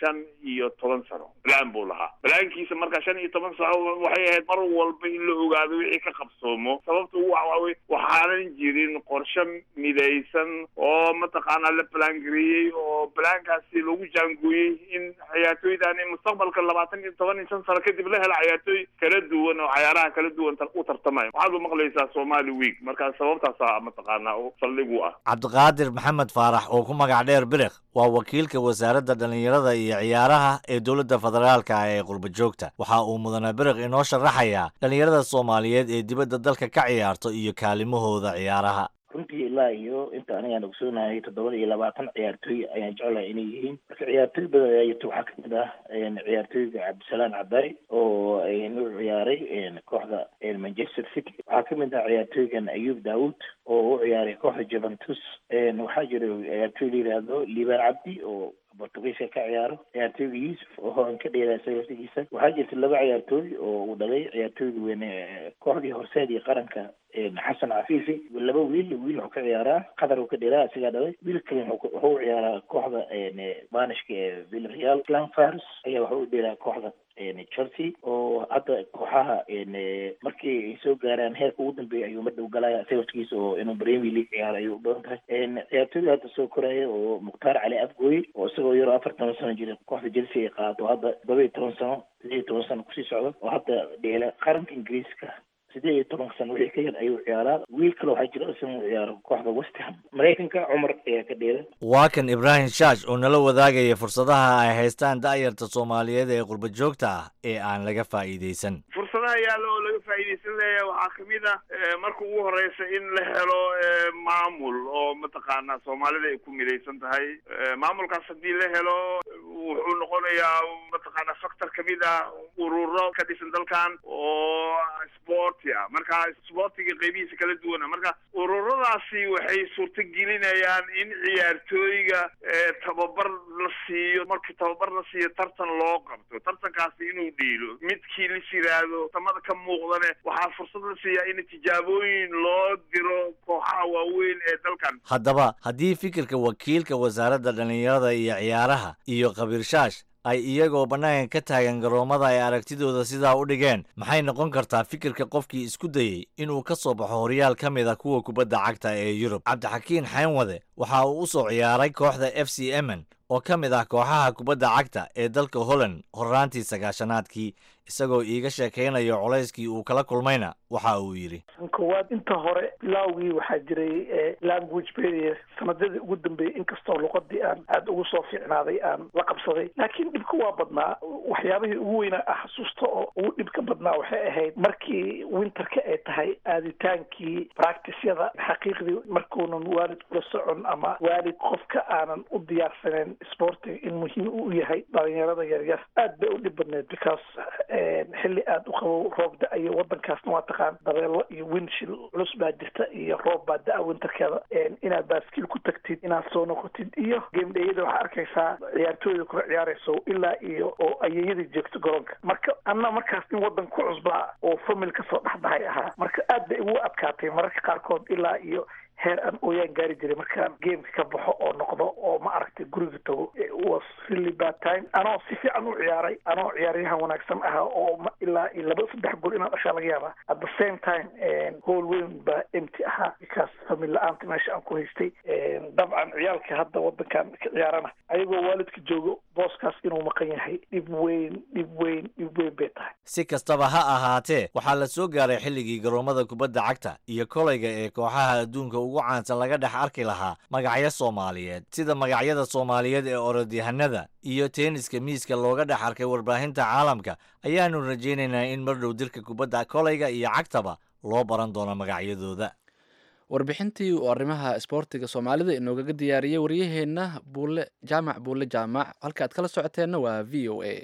shan iyo toban sano balaan buu lahaa balaankiisa marka shan iyo toban sano waxay ahayd mar walba in la ogaado wixii ka qabsoomo sababta waxawaawe waxaanan jirin qorshe midaysan oo mataqaanaa la balangareeyey oo balaankaasi lagu jaangooyey in ciyaartooydani mustaqbalka labaatan iyo toban iyo shan sano kadib la hela ciyaartooy kala duwan oo cayaaraha kala duwan u tartamaya waxaad u maqlaysaa somali week marka sababtaasa mataqaanaa saldhig u ah cabdiqaadir maxamed faarax oo ku magac dheer biriq waa wakiilka wasaaradda dhallinyarada iyo ciyaaraha ee dowladda federaalka ah ee qurba joogta waxa uu mudane biriq inoo sharaxayaa dhallinyarada soomaaliyeed ee dibadda dalka ka ciyaarto iyo kaalimahooda ciyaaraha runtii ilaa iyo inta anigaan ogsoonahay toddoba iyo labaatan ciyaartooy ayaan jeclahay inay yihiin marka ciyaartooy badan ayaa jirta waxaa kamid ah ciyaartooyga cabdisalaan cabdaari oo u ciyaaray kooxda manchester city waxaa kamid ah ciyaartooygan ayub daawud oo u ciyaaray kooxda juventus waxaa jira ciyaartooy la yidhaahdo liibaan cabdi oo bortugiiska ka ciyaaro ciyaartooyga yuusuf oo horan ka dheeraa sagaftigiisa waxaa jirta laba ciyaartooy oo uu dhalay ciyaartooyga weyne kooxdii horseed iyo qaranka xasan cafiifi laba wiil wiil wuxuu ka ciyaaraa qatar uu ka dheeraa isagaa dhalay wiil kale wuxuu u ciyaaraa kooxda banishka ee villareal clan fars ayaa wuxuu u dheeraa kooxda chelsea oo hadda kooxaha markii ay soo gaaraan heerka ugu dambeeya ayuu madhow galaya saftigiisa oo inuu premier league ciyaaro ayuu u badan tahay ciyaartooyda hadda soo koraya oo mukhtaar cali afgooye oo isagoo yaroo afar toban sano jira kooxda chelsea ay qaado hadda todoba iyo toban sano sideed iyo toban sano kusii socda oo hadda dheela qaranka ingiriiska sideed iyo toban sano wixii ka yar ayuu ciyaaraa wiil kale waxaa jira isagoo u ciyaaro kooxda west ham maraykanka cumar ayaa ka dheela waa kan ibraahim shaash oo nala wadaagaya fursadaha ay haystaan da'yarta soomaaliyeed ee qurba joogta ah ee aan laga faa'iidaysan fursadaha yaalla oo laga faa'iidaysan leeyahay waxaa kamid ah marka ugu horeysa in la helo maamul oo mataqaanaa soomaalida ay ku midaysan tahay maamulkaas haddii la helo wuxuu noqonayaa mataqaanaa factor kamid ah ururo ka dhisan dalkan oo sporti ah marka sportiga qeybihiisa kala duwana marka ururadaasi waxay suurta gelinayaan in ciyaartooyga tababar la siiyo markii tababar la siiyo tartan loo qabto tartankaasi inuu dhiilo midkii lis yiraahdo tamada ka muuqdane waxaa fursad la siiyaa in tijaabooyin loo diro kooxaha waaweyn ee dalkan haddaba haddii fikirka wakiilka wasaaradda dhallinyarada iyo ciyaaraha iyo khabiir shaash ay iyagoo bannaanka ka taagan garoommada ay aragtidooda sidaa u dhigeen maxay noqon kartaa fikirka qofkii isku dayey inuu ka soo baxo horyaal ka mid a kuwa kubadda cagta ee yurub cabdixakiin xaynwade waxa uu u soo ciyaaray kooxda f c emen oo ka mid ah kooxaha kubadda cagta ee dalka holland horraantii sagaashanaadkii isagoo iiga sheekaynayo colayskii uu kala kulmayna waxa uu yidhi koowaad inta hore bilaawgii waxaa jiray language barrier sanadadii ugu dambeeyey inkastoo luqadii aan aada ugu soo fiicnaaday aan la qabsaday laakiin dhibka waa badnaa waxyaabihii ugu weynaa ah xasuusta oo ugu dhibka badnaa waxay ahayd markii winterka ay tahay aaditaankii practicyada xaqiiqdii markuunan waalid kula socon ama waalid qofka aanan u diyaarsaneyn sportiga in muhiim u yahay dhalinyarada yaryar aad bay u dhib badneed because xilli aada u qabow roob da-ayo wadankaasna waa taqaan dabeelo iyo winshil culus baa jirta iyo roob baa da-a winterkeeda inaad baaskiil ku tagtid inaad soo noqotid iyo gamedheyada waxaa arkaysaa ciyaartooyda kula ciyaarayso ilaa iyo oo ayeyadii joogto garoonka marka anna markaas in wadan ku cusbaa oo famil kasoo dhexdahay ahaa marka aad bay igu adkaatay mararka qaarkood ilaa iyo heer aan ooyaan gaari jiray markaan gameka ka baxo oo noqdo oo ma aragtay guriga tago was really bad time anoo si fiican u ciyaaray anoo ciyaaryahan wanaagsan ahaa oo ilaa iyo laba saddex gool inaan dhashaa laga yaabaa at the same time hool weyn baa empty ahaa because famil la-aanta meesha aan ku haystay dabcan ciyaalka hadda wadankan ka ciyaarana ayagoo waalidka joogo booskaas inuu maqan yahay dhib weyn dhib weyn dhib weyn bay tahay si kastaba ha ahaatee waxaa la soo gaaray xilligii garoomada kubadda cagta iyo kolayga ee kooxaha adduunka ugu caansan laga dhex arki lahaa magacyo soomaaliyeed sida magacyada soomaaliyeed ee orodyahanada iyo teeniska miiska looga dhex arkay warbaahinta caalamka ayaanu rajaynaynaa in mar dhow dirka kubadda kolayga iyo cagtaba loo baran doono magacyadooda warbixintii uu arrimaha isboortiga soomaalida inoogaga diyaariyey waryaheenna buule jaamac buule jaamac halka aad kala socoteenna waa v o a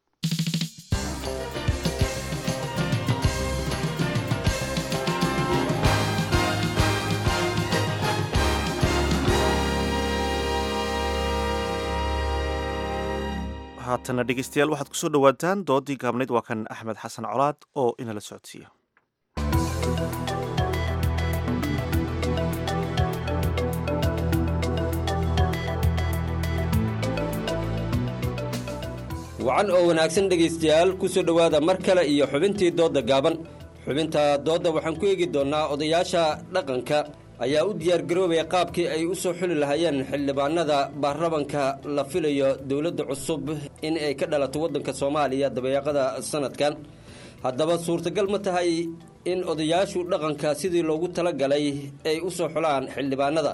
haatana dhegeystayaal waxaad kusoo dhowaataan doodii gaabnayd waa kan axmed xasan colaad oo inala socodsiiya wacan oo wanaagsan dhegaystayaal ku soo dhowaada mar kale iyo xubintii doodda gaaban xubinta doodda waxaan ku eegi doonnaa odayaasha dhaqanka ayaa u diyaargaroobaya qaabkii ay u soo xuli lahaayeen xildhibaanada baarlamanka la filayo dowladda cusub in ay ka dhalato waddanka soomaaliya dabeeqada sanadkan haddaba suurtagal ma tahay in odayaashu dhaqanka sidii loogu talagalay ay u soo xulaan xildhibaanada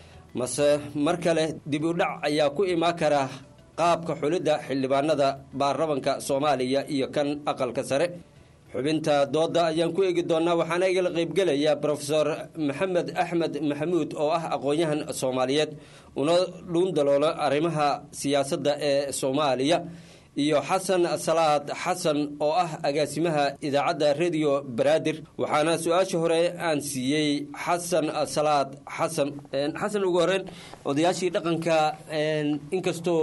mase mar kale dib u dhac ayaa ku imaan kara qaabka xulidda xildhibaanada baarlamanka soomaaliya iyo kan aqalka sare xubinta doodda ayaan ku eegi doonnaa waxaana igala qaybgelaya brofesor maxamed axmed maxamuud oo ah aqoon-yahan soomaaliyeed una dhuun daloolo arrimaha siyaasadda ee soomaaliya iyo xasan salaad xasan oo ah agaasimaha idaacadda rediyo baraadir waxaana su-aasha hore aan siiyey xasan salaad xasan xasan ugu horeyn odayaashii dhaqanka inkastoo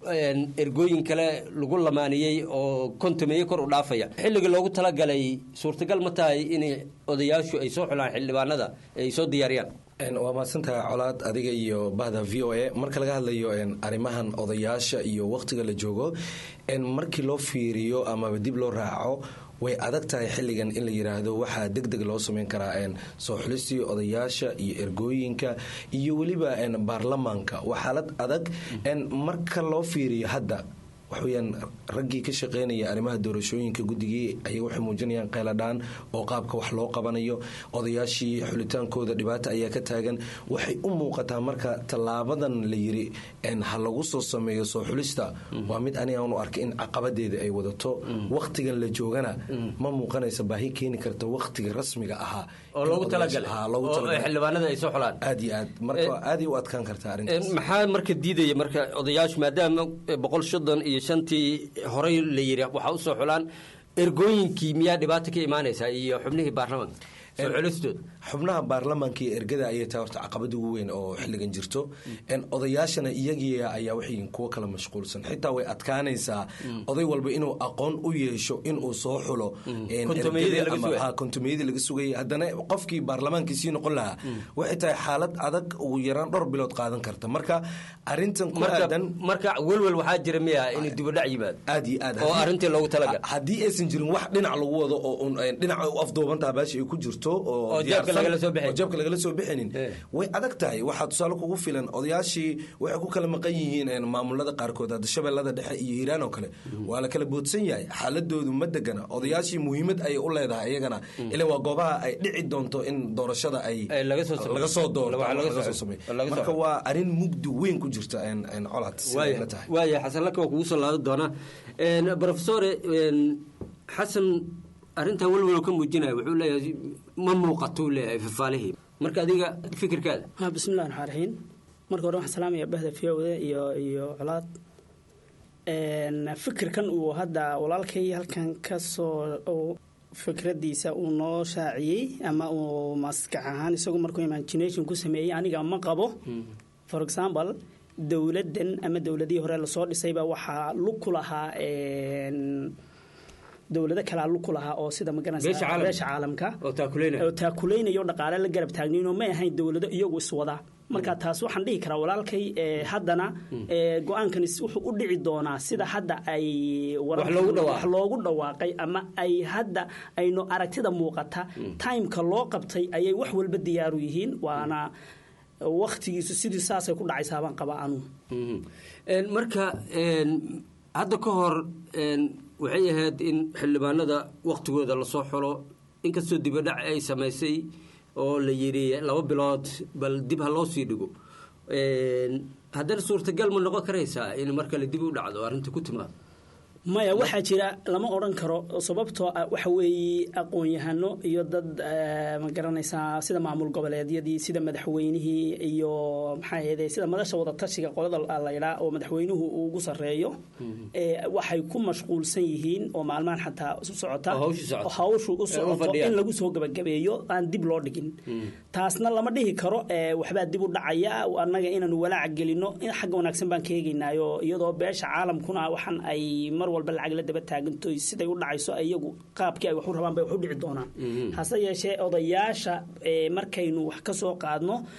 ergooyin kale lagu lamaaniyey oo kontameeye kor u dhaafaya xilliga loogu talagalay suurtagal ma tahay in odayaashu ay soo xulaan xildhibaanada ay soo diyaariyaan waa mahadsantahay colaad adiga iyo bahda v o a marka laga hadlayo arrimahan odayaasha iyo wakhtiga la joogo markii loo fiiriyo amaba dib loo raaco way adag tahay xilligan in la yidhaahdo waxaa deg deg loo sameyn karaa soo xulistii odayaasha iyo ergooyinka iyo weliba baarlamaanka waa xaalad adag marka loo fiiriyo hadda waxweyaan raggii ka shaqeynaya arrimaha doorashooyinka guddigii ayaga waxay muujinayaan qayladhaan oo qaabka wax loo qabanayo odayaashii xulitaankooda dhibaata ayaa ka taagan waxay u muuqataa marka tallaabadan la yiri ha lagu soo sameeyo soo xulista waa mid anigaan u arkay in caqabadeeda ay wadato wakhtigan la joogana ma muuqanaysa baahi keeni karta wakhtiga rasmiga ahaa oo loogu talagalxildhibaanada ay soo xulaan aad iyo aad marka aaday u adkaan kartaa arrintaas maxaa marka diidaya marka odayaashu maadaama boqol soddon iyo shantii horey la yiri waxaa usoo xulaan ergooyinkii miyaa dhibaata ka imaanaysaa iyo xubnihii baarlamanka soo xulistooda xubnaha baarlamaanka iyo ergada ayay tahay horta caqabada ugu weyn oo xilligan jirto odayaashana iyagii ayaa waxay kuwo kala mashquulsan xitaa way adkaanaysaa oday walba inuu aqoon u yeesho inuu soo xulo kontomeyadii laga sugayay haddana qofkii baarlamaankii sii noqon lahaa waxay tahay xaalad adag ugu yaraan dhowr bilood qaadan karta marka arintan ku aadan marka welwel waxaa jira miya in dibadhac yimaado aad iyo aad oo arrintii loogu talagal haddii aysan jirin wax dhinac lagu wado oo dhinaca u afduubantaha baashi ay ku jirto oo jeebka lagala soo bixinin way adag tahay waxaa tusaale kugu filan odayaashii waxay ku kala maqan yihiin maamulada qaarkood hadda shabeellada dhexe iyo hiiraan oo kale waa la kala boodsan yahay xaaladoodu ma degana odayaashii muhiimad ayay u leedahay iyagana ila waa goobaha ay dhici doonto in doorashada ay laga soo doormarka waa arin mugdi weyn ku jirta colaad waaya xasanlaka waa kugu soo laadan doonaa brofesore xasan arrintaa welwalow ka muujinaya wuxuu leeyahay ma muuqatou leeyahay fafaalihii marka adiga fikirkaada ha bismillahi raxmaan raxiim marka hore waxaan salaamaya bahda fiyowda iyo iyo colaad fikirkan uu hadda walaalkay halkan ka soo fikradiisa uu noo shaaciyey ama uu maskax ahaan isagu markuu imagination ku sameeyey aniga ma qabo for example dowladdan ama dowladihii hore lasoo dhisayba waxaa lug ku lahaa dowlado kalea lug ku lahaa oo sida magaranaysa beesha caalamka oo taakulaynayo dhaqaale la garab taagnaynoo may ahayn dowlado iyagu iswada marka taas waxaan dhihi karaa walaalkay haddana go-aankan wuxuu u dhici doonaa sida hadda ay wax loogu dhawaaqay ama ay hadda aynu aragtida muuqata timeka loo qabtay ayay wax walba diyaaru yihiin waana waktigiisu sidii saasay ku dhacaysaabaan qabaa anuu marka hadda ka hor waxay ahayd in xildhibaanada waktigooda lasoo xulo inkastoo dibadhac ay samaysay oo la yidhi laba bilood bal dib ha loo sii dhigo haddana suurtagal ma noqon karaysaa in mar kale dib u dhacdo arrinta ku timaado maya waxaa jira lama odhan karo sababtoo ah waxa weeye aqoon-yahano iyo dad ma garanaysaa sida maamul goboleedyadii sida madaxweynihii iyo maxaa ahayde sida madasha wadatashiga qolada laydhaa oo madaxweynuhu uu ugu sarreeyo waxay ku mashquulsan yihiin oo maalmahan xataa isu socota hawshu u socoto in lagu soo gabagabeeyo aan dib loo dhigin taasna lama dhihi karo waxbaa dib u dhacaya annaga inaanu walaaca gelino xagga wanaagsan baan ka eegaynaayo iyadoo beesha caalamkuna waxaan ay mar walba lacag la daba taaganto siday u dhacayso iyagu qaabkii ay wax u rabaan bay wax u dhici doonaan hase yeeshee odayaasha markaynu wax ka soo qaadno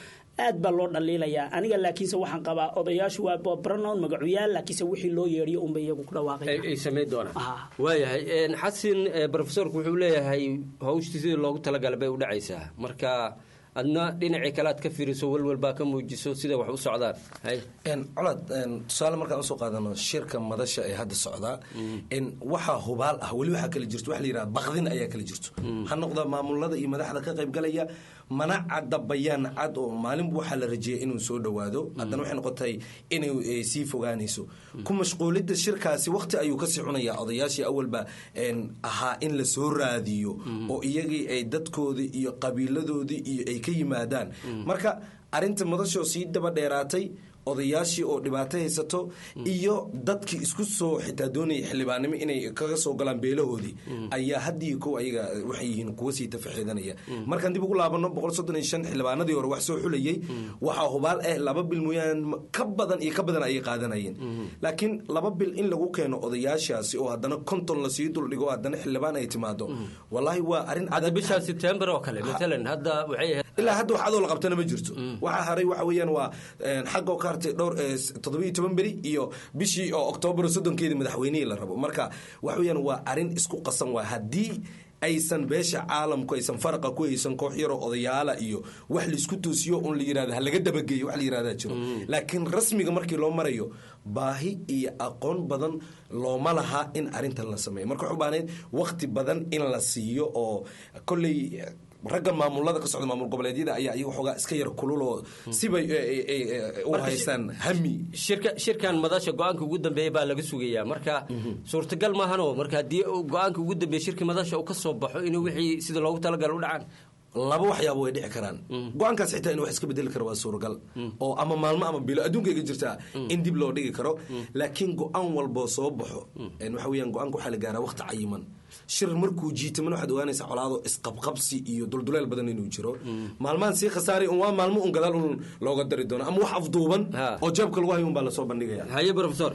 aad baa loo dhaliilayaa aniga laakiinse waxaan qabaa odayaashu waa baranown magacuyaal laakiinse wixii loo yeedhiyo unba iyagu ku dhawaaqaya ay samayn doonaan waayahay xasin profesorku wuxuu leeyahay hawshtii sidii loogu talagalay bay u dhacaysaa marka adna dhinacii kale aad ka fiiriso welwel baa ka muujiso sida wax u socdaan colad tusaale markaan usoo qaadano shirka madasha ee hadda socdaa waxaa hubaal ah weli waxaa kala jirto waxa la yidhaha bakdin ayaa kala jirto ha noqda maamulada iyo madaxda ka qaybgalaya mana cadda bayaan cad oo maalinba waxaa la rajeeyay inuu soo dhowaado haddana waxay noqotay inay sii fogaanayso ku mashquulidda shirkaasi waqti ayuu kasii cunayaa odayaashii awalba ahaa in la soo raadiyo oo iyagii ay dadkoodii iyo qabiiladoodii iyo ay ka yimaadaan marka arinta madashoo sii daba dheeraatay odayaashii oo dhibaato haysato iyo dadkii isku soo xitaa doonaya xildhibaannimo inay kaga soo galaan beelahoodii ayaa haddii kow ayaga waxay yihiin kuwa sii tafaxiidanaya markaan dib ugu laabano boqol soddon iyo shan xildhibaanadii hore wax soo xulayay waxaa hubaal ah laba bil mooyaan ka badan iyo ka badan ayay qaadanayeen laakiin laba bil in lagu keeno odayaashaasi oo haddana konton lasii duldhigo haddana xildhibaan ay timaado wallaahi waa arrin hadda bisha sebtembar oo kale maalan hadda waxay ilaa hadda wax adoo la qabtana ma jirto waxaa haray waxa weeyaan waa xagga ka hartay dhowr toddobiyo toban beri iyo bishii oo oktoobar soddonkeedii madaxweynihii la rabo marka waxa weeyaan waa arrin isku qasan waa haddii aysan beesha caalamku aysan faraqa ku haysan koox yaroo odayaala iyo wax laisku toosiyo un la yirahda halaga dabageeyo wax la yirahdaa jiro laakiin rasmiga markii loo marayo baahi iyo aqoon badan looma laha in arrintan la sameeyo marka waxu baanayd waqti badan in la siiyo oo kolley ragga maamulada ka socda maamul goboleedyada ayaa iyaga xoogaa iska yar kululoo sibay u haystaan hami shirka shirkan madasha go-aanka ugu dambeeya baa laga sugayaa marka suurtagal maahano marka haddii go-aanka ugu dambeeya shirka madasha uu ka soo baxo inuu wixii sida loogu talagala u dhacaan laba waxyaaba way dhici karaan go-aankaas xitaa in wax iska bedeli karo waa suuragal oo ama maalmo ama bilo adduunkayga jirtaa in dib loo dhigi karo laakiin go-aan walboo soo baxo waxa weeyaan go-aanka waxaa la gaaraa waqti cayiman shir markuu jiitaman waxaad ogaanaysaa colaado isqabqabsi iyo dulduleel badan inuu jiro maalmahan sii khasaaray un waa maalmo un gadaal un looga dari doono ama wax afduuban oo jeebka lagu hayo un baa lasoo bandhigaya haye profesor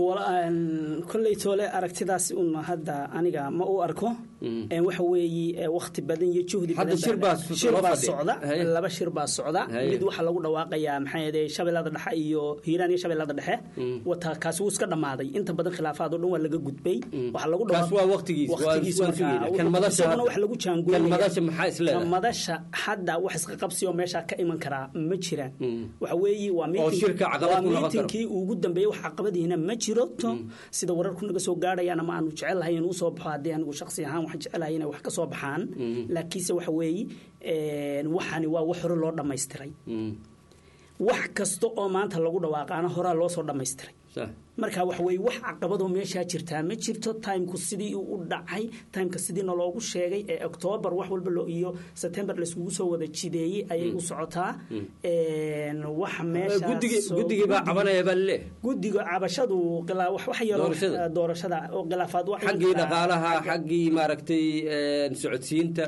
kolley toole aragtidaas un hadda aniga ma u arko waxa weeye wakti badan iyo juhdi shir baa socda laba shir baa socda mid waxaa lagu dhawaaqayaa maxaa yeede shabeellada dhexe iyo hiiraan iyo shabeellada dhexe wata kaasi wuu iska dhammaaday inta badan khilaafaad oo dhan waa laga gudbay waxaa lagu kaas waa waqtigiis waqtigiis markaisaguna wax lagu jaangooyay madasha hadda wax iska qabsi oo meesha ka iman karaa ma jiraan waxa weeye waa miitinkii ugu dambeeyey wax caqabadiina ma jiro sida wararku naga soo gaadhayaan ama aanu jecelahay inuu soo baxo haddii anigu shaksi ahaan waxaan jecelahay inay wax ka soo baxaan laakiinse waxa weeye waxani waa wax hore loo dhammaystiray wax kasta oo maanta lagu dhawaaqaana horaa loo soo dhammaystiray marka waxa weye wax caqabadoo meeshaa jirtaa ma jirto timku sidii u dhacay timeka sidiina loogu sheegay ee octoobar wax walba iyo september laiskugu soo wada jideeyey ayay u socotaa wax meeshaguddigii baa cabanaya baa laleeyahay guddiga cabashadu wax yaroo doorashada oo khilaafaad xaggii dhaqaalaha xaggii maaragtay socodsiinta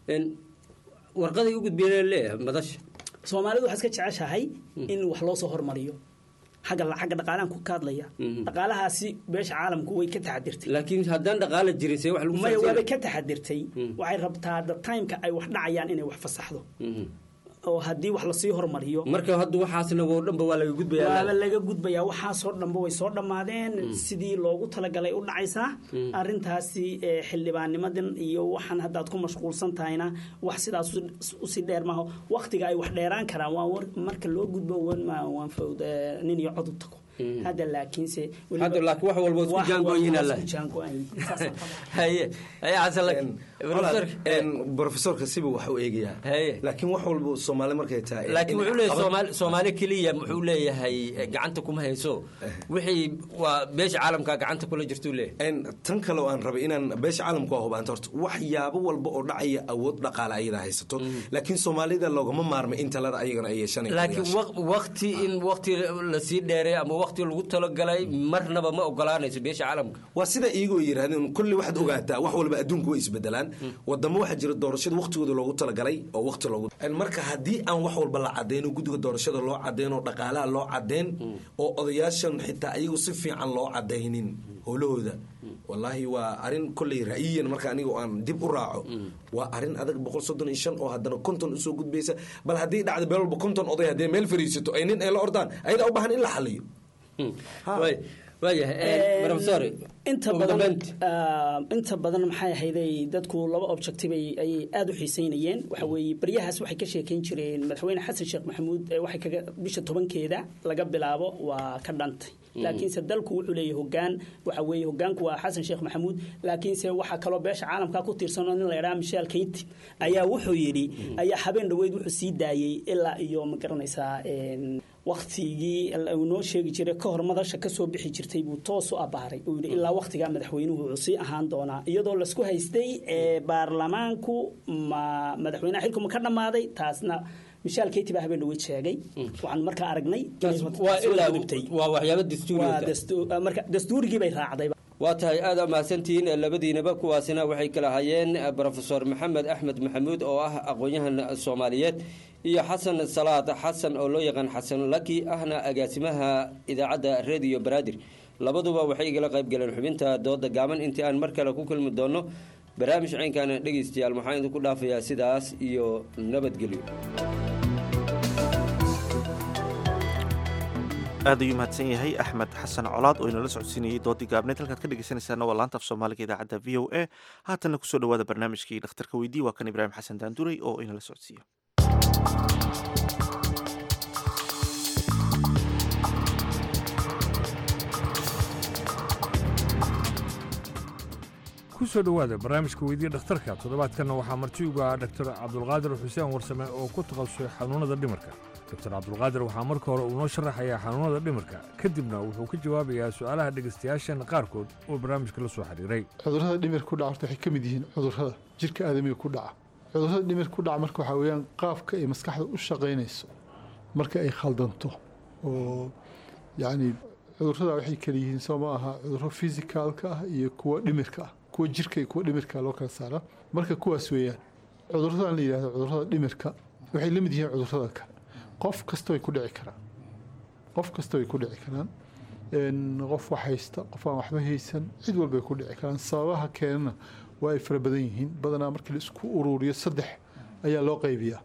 warqaday u gudbiyeen leeyahay madasha soomaalidu waxaa iska jeceshahay in wax loo soo hormariyo xagga xagga dhaqaalahan ku kaadlaya dhaqaalahaasi beesha caalamku way ka taxadirtay laakiin haddaan dhaqaala jirin see wax lagu maya waabay ka taxadirtay waxay rabtaa the timeka ay wax dhacayaan inay wax fasaxdo oo haddii wax lasii hormariyo marka hadda waxaasna oo dhanba waa laga gudbaya waaba laga gudbayaa waxaasoo dhanba way soo dhammaadeen sidii loogu talagalay u dhacaysaa arrintaasi xildhibaannimadan iyo waxaan haddaad ku mashquulsan tahayna wax sidaas usii dheer maaho waktiga ay wax dheeraan karaan waa marka loo gudbo waan fawd nin iyo cod u tago hadda laakiinse hadda laakiin wax walba isku jaangoyin alla haye haye xasan profesorka siba wax u eegayaa laakiin wax walba soomaali markay tahay laakiin wuxuu leeyahay soomaali soomaali keliya wuxuu leeyahay gacanta kuma hayso wixii waa beesha caalamka gacanta kula jirtuu leeyahay tan kale oo aan rabay inaan beesha caalamka waa hubaanta horta waxyaabo walba oo dhacaya awood dhaqaale ayadaa haysato laakiin soomaalida loogama maarmay in talada ayagana ay yeeshanay laakiin waqti in waqti lasii dheereeyo ama waqti lagu talagalay marnaba ma ogolaanayso beesha caalamka waa sida iyagoo yidhaahdeen kulli waxaad ogaataa wax walba adduunku way isbedelaan wadamo waxaa jira doorashada waqtigooda loogu talagalay oo waqti loogu marka haddii aan wax walba la cadeyno guddiga doorashada loo cadeyn oo dhaqaalaha loo cadeyn oo odayaashan xitaa iyagu si fiican loo cadaynin howlahooda wallaahi waa arin kolley ra'yiyan marka aniga aan dib u raaco waa arin adag boqol soddon iyo shan oo haddana konton usoo gudbaysa bal haddii dhacda meel walba konton oday haddii meel fariisato ay nin ay la ordaan ayadaa u baahan in la xaliyo waayahay professor inta badan ah, inta badan maxay ahayday dadku laba objective ay ayay aada u xiiseynayeen waxa weeye baryahaas waxay ka sheekeyn jireen madaxweyne xasan sheekh maxamuud ee waxay kaga bisha tobankeeda laga bilaabo waa ka dhantay laakiinse dalku wuxuu leeyahay hogaan waxa weeye hogaanku waa xasan sheekh maxamuud laakiinse waxaa kaloo beesha caalamka ku tiirsan oo nin la yidhaha michel keyti ayaa wuxuu yidhi ayaa habeen dhoweyd wuxuu sii daayey ilaa iyo ma garanaysaa een, waktigii uu noo sheegi jiray ka hor madasha kasoo bixi jirtay buu toos u abaaray uu yidhi ilaa waktigaa madaxweynuhu wuxuu sii ahaan doonaa iyadoo lasku haystay ee baarlamaanku ma madaxweynaha xilku ma ka dhammaaday taasna michel keyti baa habeen dhaweyd sheegay waxaan markaa aragnay waa ilaa waa waxyaabo dastuuri Waa dastu- marka dastuurigii bay raacday waa tahay aada mahadsantihiin labadiinaba kuwaasina waxay kala hayeen brofesor maxamed axmed maxamuud oo ah aqoon-yahan soomaaliyeed iyo xasan salaad xasan oo loo yaqaan xasan laki ahna agaasimaha idaacadda radio baraadir labaduba waxay igala qayb galeen xubinta dooda gaaban intii aan mar kale ku kulmi doono barnaamij ciynkaana dhegeystayaal maxaan idinku dhaafayaa sidaas iyo nabadgelyo aad ayuu mahadsan yahay axmed xasan colaad oo inala socodsiinayay doodii gaabneed halkaad ka dhegeysanaysaana waa laanta af soomaaliga idaacadda v o a haatanna kusoo dhawaada barnaamijkii dhakhtarka weydii waa kan ibraahim xasan daanduray oo inala socodsiiyo ku soo dhowaada barnaamijka weydiya dhakhtarka toddobaadkanna waxaa marti uga ah dhaktar cabdulqaadir xuseen warsame oo ku takhasusay xanuunnada dhimirka doktor cabdulqaadir waxaa marka hore uu noo sharaxayaa xanuunnada dhimirka kadibna wuxuu ka jawaabayaa su'aalaha dhegaystayaashan qaarkood oo barnaamijka la soo xiriiray cudurrada dhimir ku dhaca horta waxay ka mid yihiin cudurrada jirka aadamiga ku dhaca cudurrada dhimir ku dhaca marka waxaa weeyaan qaabka ay maskaxda u shaqaynayso marka ay khaldanto oo yacni cudurrada waxay kala yihiin soo ma aha cudurro fisikaalka ah iyo kuwa dhimirka ah kuwa jirka iyo kuwa dhimirka loo kala saara marka kuwaas weeyaan cudurradan la yidhahdo cudurrada dhimirka waxay la mid yihiin cudurrada kale qof kasta way ku dhici karaan qof kasta way ku dhici karaan een, qof wax haysta qof aan waxba haysan cid walbay ku dhici karaan sababaha keenana waa ay fara badan yihiin badanaa markii la isku ururiyo saddex ayaa loo qaybiyaa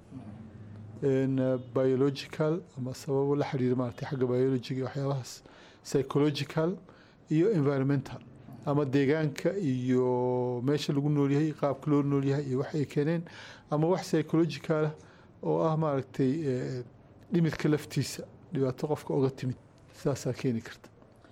een, uh, biological ama sababo la xiriira maaragtay xagga biologiga iyo waxyaabahaas psychological iyo environmental ama deegaanka iyo meesha lagu noolyahay qaabka loo noolyahay iyo wax ay keeneen ama wax psychological ah oo ah maaragtay eh, dhimirka laftiisa dhibaato qofka oga timid saasaa keeni karta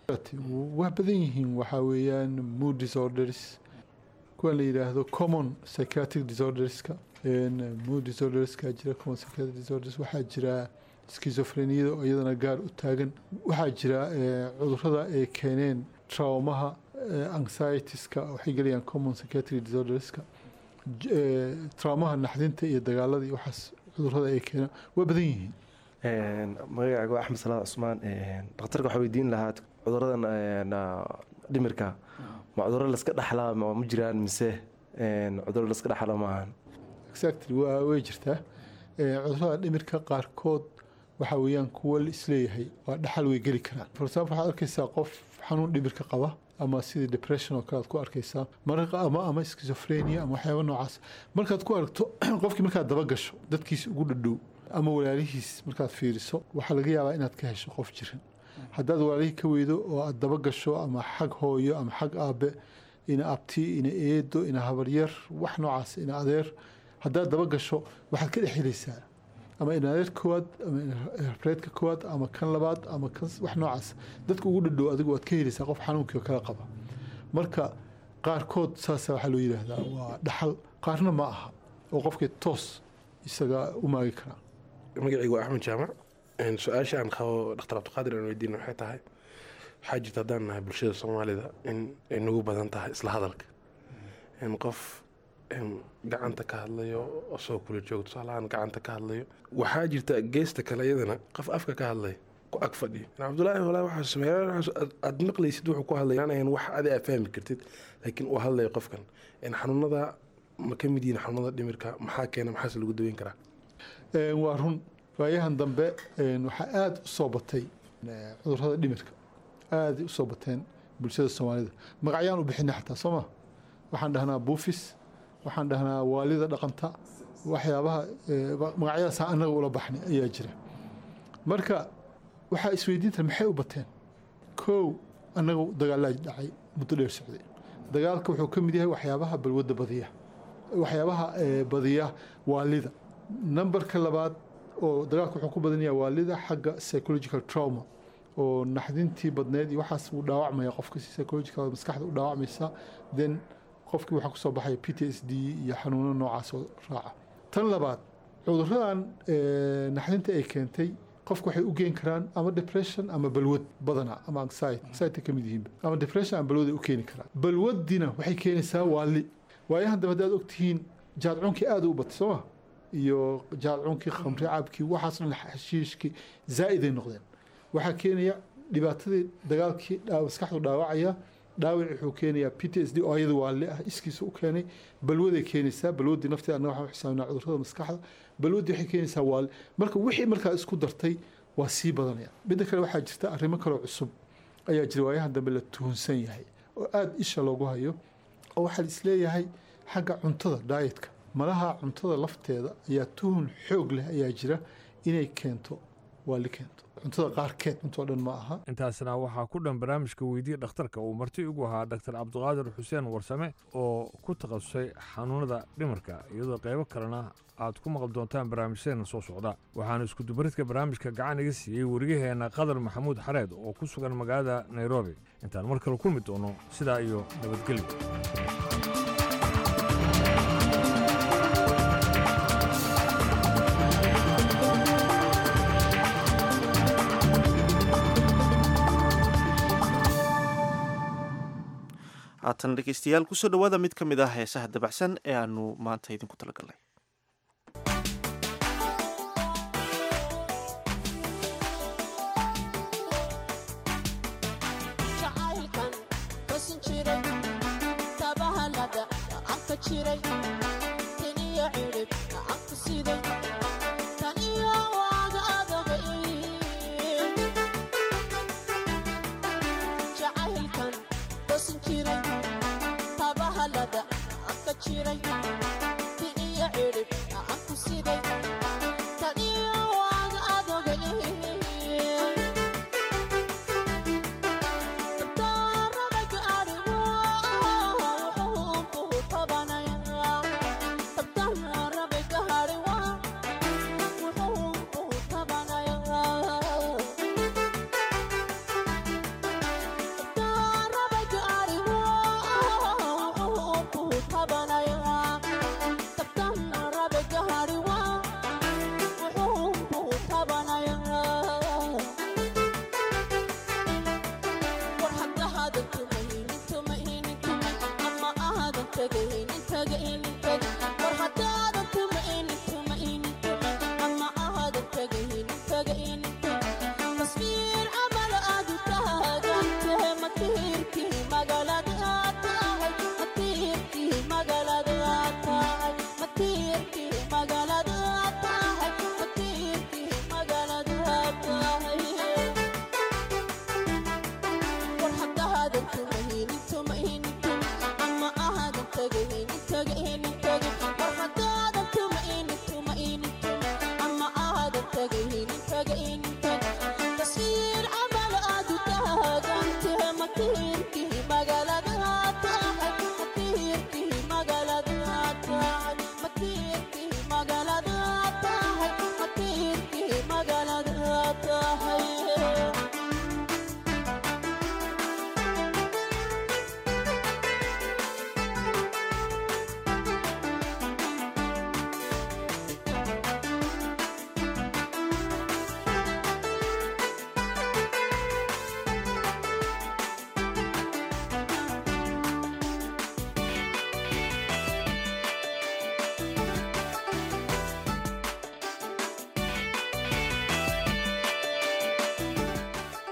waa badan yihiin waxaa weeyaan mood disorders kuwan la yidhaahdo common psychiatric disorderska een, mood disorderska jira common psychiatric disorders waxaa jira schizophreniada oo iyadana gaar u taagan waxaa jira eh, cudurrada ay keeneen traumaha eh, anxietieska waxay gelayaan common psychiatric disorderska J- eh, traumaha naxdinta iyo dagaalada iyo waxaas cudurrada ay keenaan waa badan yihiin magacayga waa axmed salaad cusmaan dhakhtarka waxaa weydiin lahaa cuduradan een, ah, dhimirka ma cuduro laska dhaxlaa ma ma jiraan mise een, cuduro laska dhaxla ma ahan exactly waa way jirtaa Eh, cudurrada dhimirka qaarkood waxaa weeyaan kuwo la isleeyahay waa dhaxal way geli karaan for example waxaad arkaysaa qof xanuun dhimirka qaba ama sidii depression oo kale aad ku arkaysaa mararka ama ama schizophrenia ama waxyaaba noocaas markaad ku aragto qofkii markaad daba gasho dadkiisa ugu dhadhow ama walaalihiis markaad fiiriso waxaa laga yaabaa inaad ka hesho qof jiran haddaad walaalihii ka weydo oo aad daba gasho ama xag hooyo ama xag aabe ina abti ina eedo ina habaryar wax noocaas ina adeer haddaad daba gasho waxaad ka dhex helaysaa ama ina adeer koowaad ama ina habreedka koowaad ama kan labaad ama kan wax noocaas dadka ugu dhadhow adigu waad ka helaysaa qof xanuunkii oo kala qaba marka qaarkood saasa waxaa loo yidhaahdaa waa dhaxal qaarna ma aha oo qofkii toos isaga u maagi karaa magacaygu waa axmed jaamac Een, su-aasha aan qabo dhaktar cabdiqaadir aan weydiin waxay tahay waxaa jirta haddaan nahay bulshada soomaalida in ay nagu badan tahay isla hadalka in qof een, gacanta ka hadlayo asoo kula joogo tusaalahaan gacanta ka hadlayo waxaa jirta geesta kale iyadana qof afka ka hadlay ku ag fadhiyo cabdullaahi walaa waxaa sameeya aad maqlaysid wuxuu ku hadlaya inayn wax adi aa fahmi kartid laakiin uu hadlayo qofkan xanuunada ma ka mid yihiin xanuunada dhimirka maxaa keena maxaase lagu daweyn karaa waa run waayahan dambe waxaa aada u soo batay cudurrada dhimirka aaday usoo bateen bulshada soomaalida magacyaan u bixinay xataa soo ma waxaan dhahnaa buufis waxaan dhahnaa waalida dhaqanta waxyaabaha magacyadaasa annaga ula baxnay ayaa jira marka waxaa isweydiinta maxay u bateen kow annaga dagaalaa dhacay muddo dheer socday dagaalka wuxuu ka mid yahay waxyaabaha balwadda badiya waxyaabaha badiya waalida numberka labaad oo dagaalka wuxuu ku badanaya waalida xagga psychological trauma oo naxdintii badneed iyo waxaas wuu dhaawacmaya qofka si psychological maskaxda u dhaawacmaysa then qofkii waxaa kusoo baxaya p t s d iyo xanuuno noocaas oo raaca tan labaad cuduradan naxdinta ay keentay qofku waxay u geen karaan ama depression ama balwad badana ama anxiety anxiety ka mid yihiin ama depression ama balwad ay u keeni karaan balwadina waxay keenaysaa waali waayahan dambe haddaad ogtihiin jaadcunkii aada u batay sooma iyo jaadcunkii khamri cabkii waxaas dhan xashiishkii zaa'iday noqdeen waxaa keenaya dhibaatadii dagaalkii maskaxdu dhaawacaya dhaawac wuxuu keenayaa p t s d oo ayada waali ah iskiisa u keenay balwaday keenaysaa balwadii nafteeda annaga waxaan xisaabinaa cudurrada maskaxda balwadii waxay keenaysaa waali marka wixii markaa isku dartay waa sii badanaya midda kale waxaa jirta arrimo kaloo cusub ayaa jira waayahan dambe la tuhunsan yahay oo aada isha loogu hayo oo waxaa isleeyahay xagga cuntada daayetka malaha cuntada lafteeda ayaa tuhun xoog leh ayaa jira inay keento waali keento cuntada qaarkeed cuntoo dhan ma aha intaasna waxaa ku dhan barnaamijka weydiye dhakhtarka uu marti ugu ahaa dr cabdiqaadir xuseen warsame oo ku takhasusay xanuunada dhimarka iyadoo qaybo kalena aad ku maqli doontaan barnaamijyadeena soo socda waxaana iskudubaridka barnaamijka gacan iga siiyey wariyaheenna qadar maxamuud xareed oo ku sugan magaalada nairobi intaan mar kale kulmi doono sidaa iyo nabadgelyo haatan dhegeystayaal kusoo dhowaada mid ka mid ah heesaha dabacsan ee aanu maanta idinku talagalnay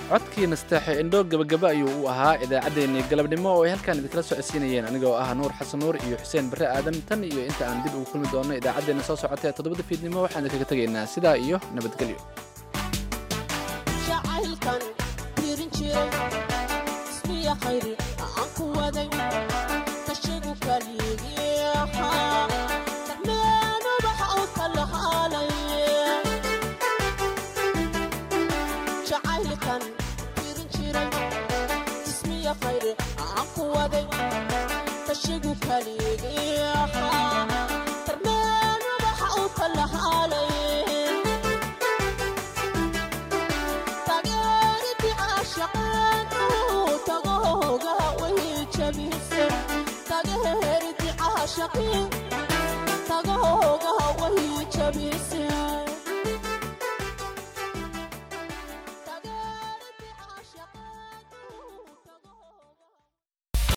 codkii nasteexe indho gabagaba ayuu u ahaa idaacaddeenii galabnimo oo ay halkaan idinkala socodsiinayeen anigoo ah nuur xasan nuur iyo xuseen barre aadan tan iyo inta aan dib ugu kulmi doonno idaacaddeenna soo socota ee toddobada fiidnimo waxaan idinkaga tegaynaa sidaa iyo nabadgelyo jacaylkan tirin jiray ismiya khayri aan ku waday kashigu kaligiiha darmeenu waxa uu kala haalay jacaylkan tirin jiray ismiya khayri aan ku waday kashigu kaligiiha darmeenu waxa uu kala haalay tageeriti caashaqeen tagohoga way jabise tageeriti caashaqeen tagohoga way jabise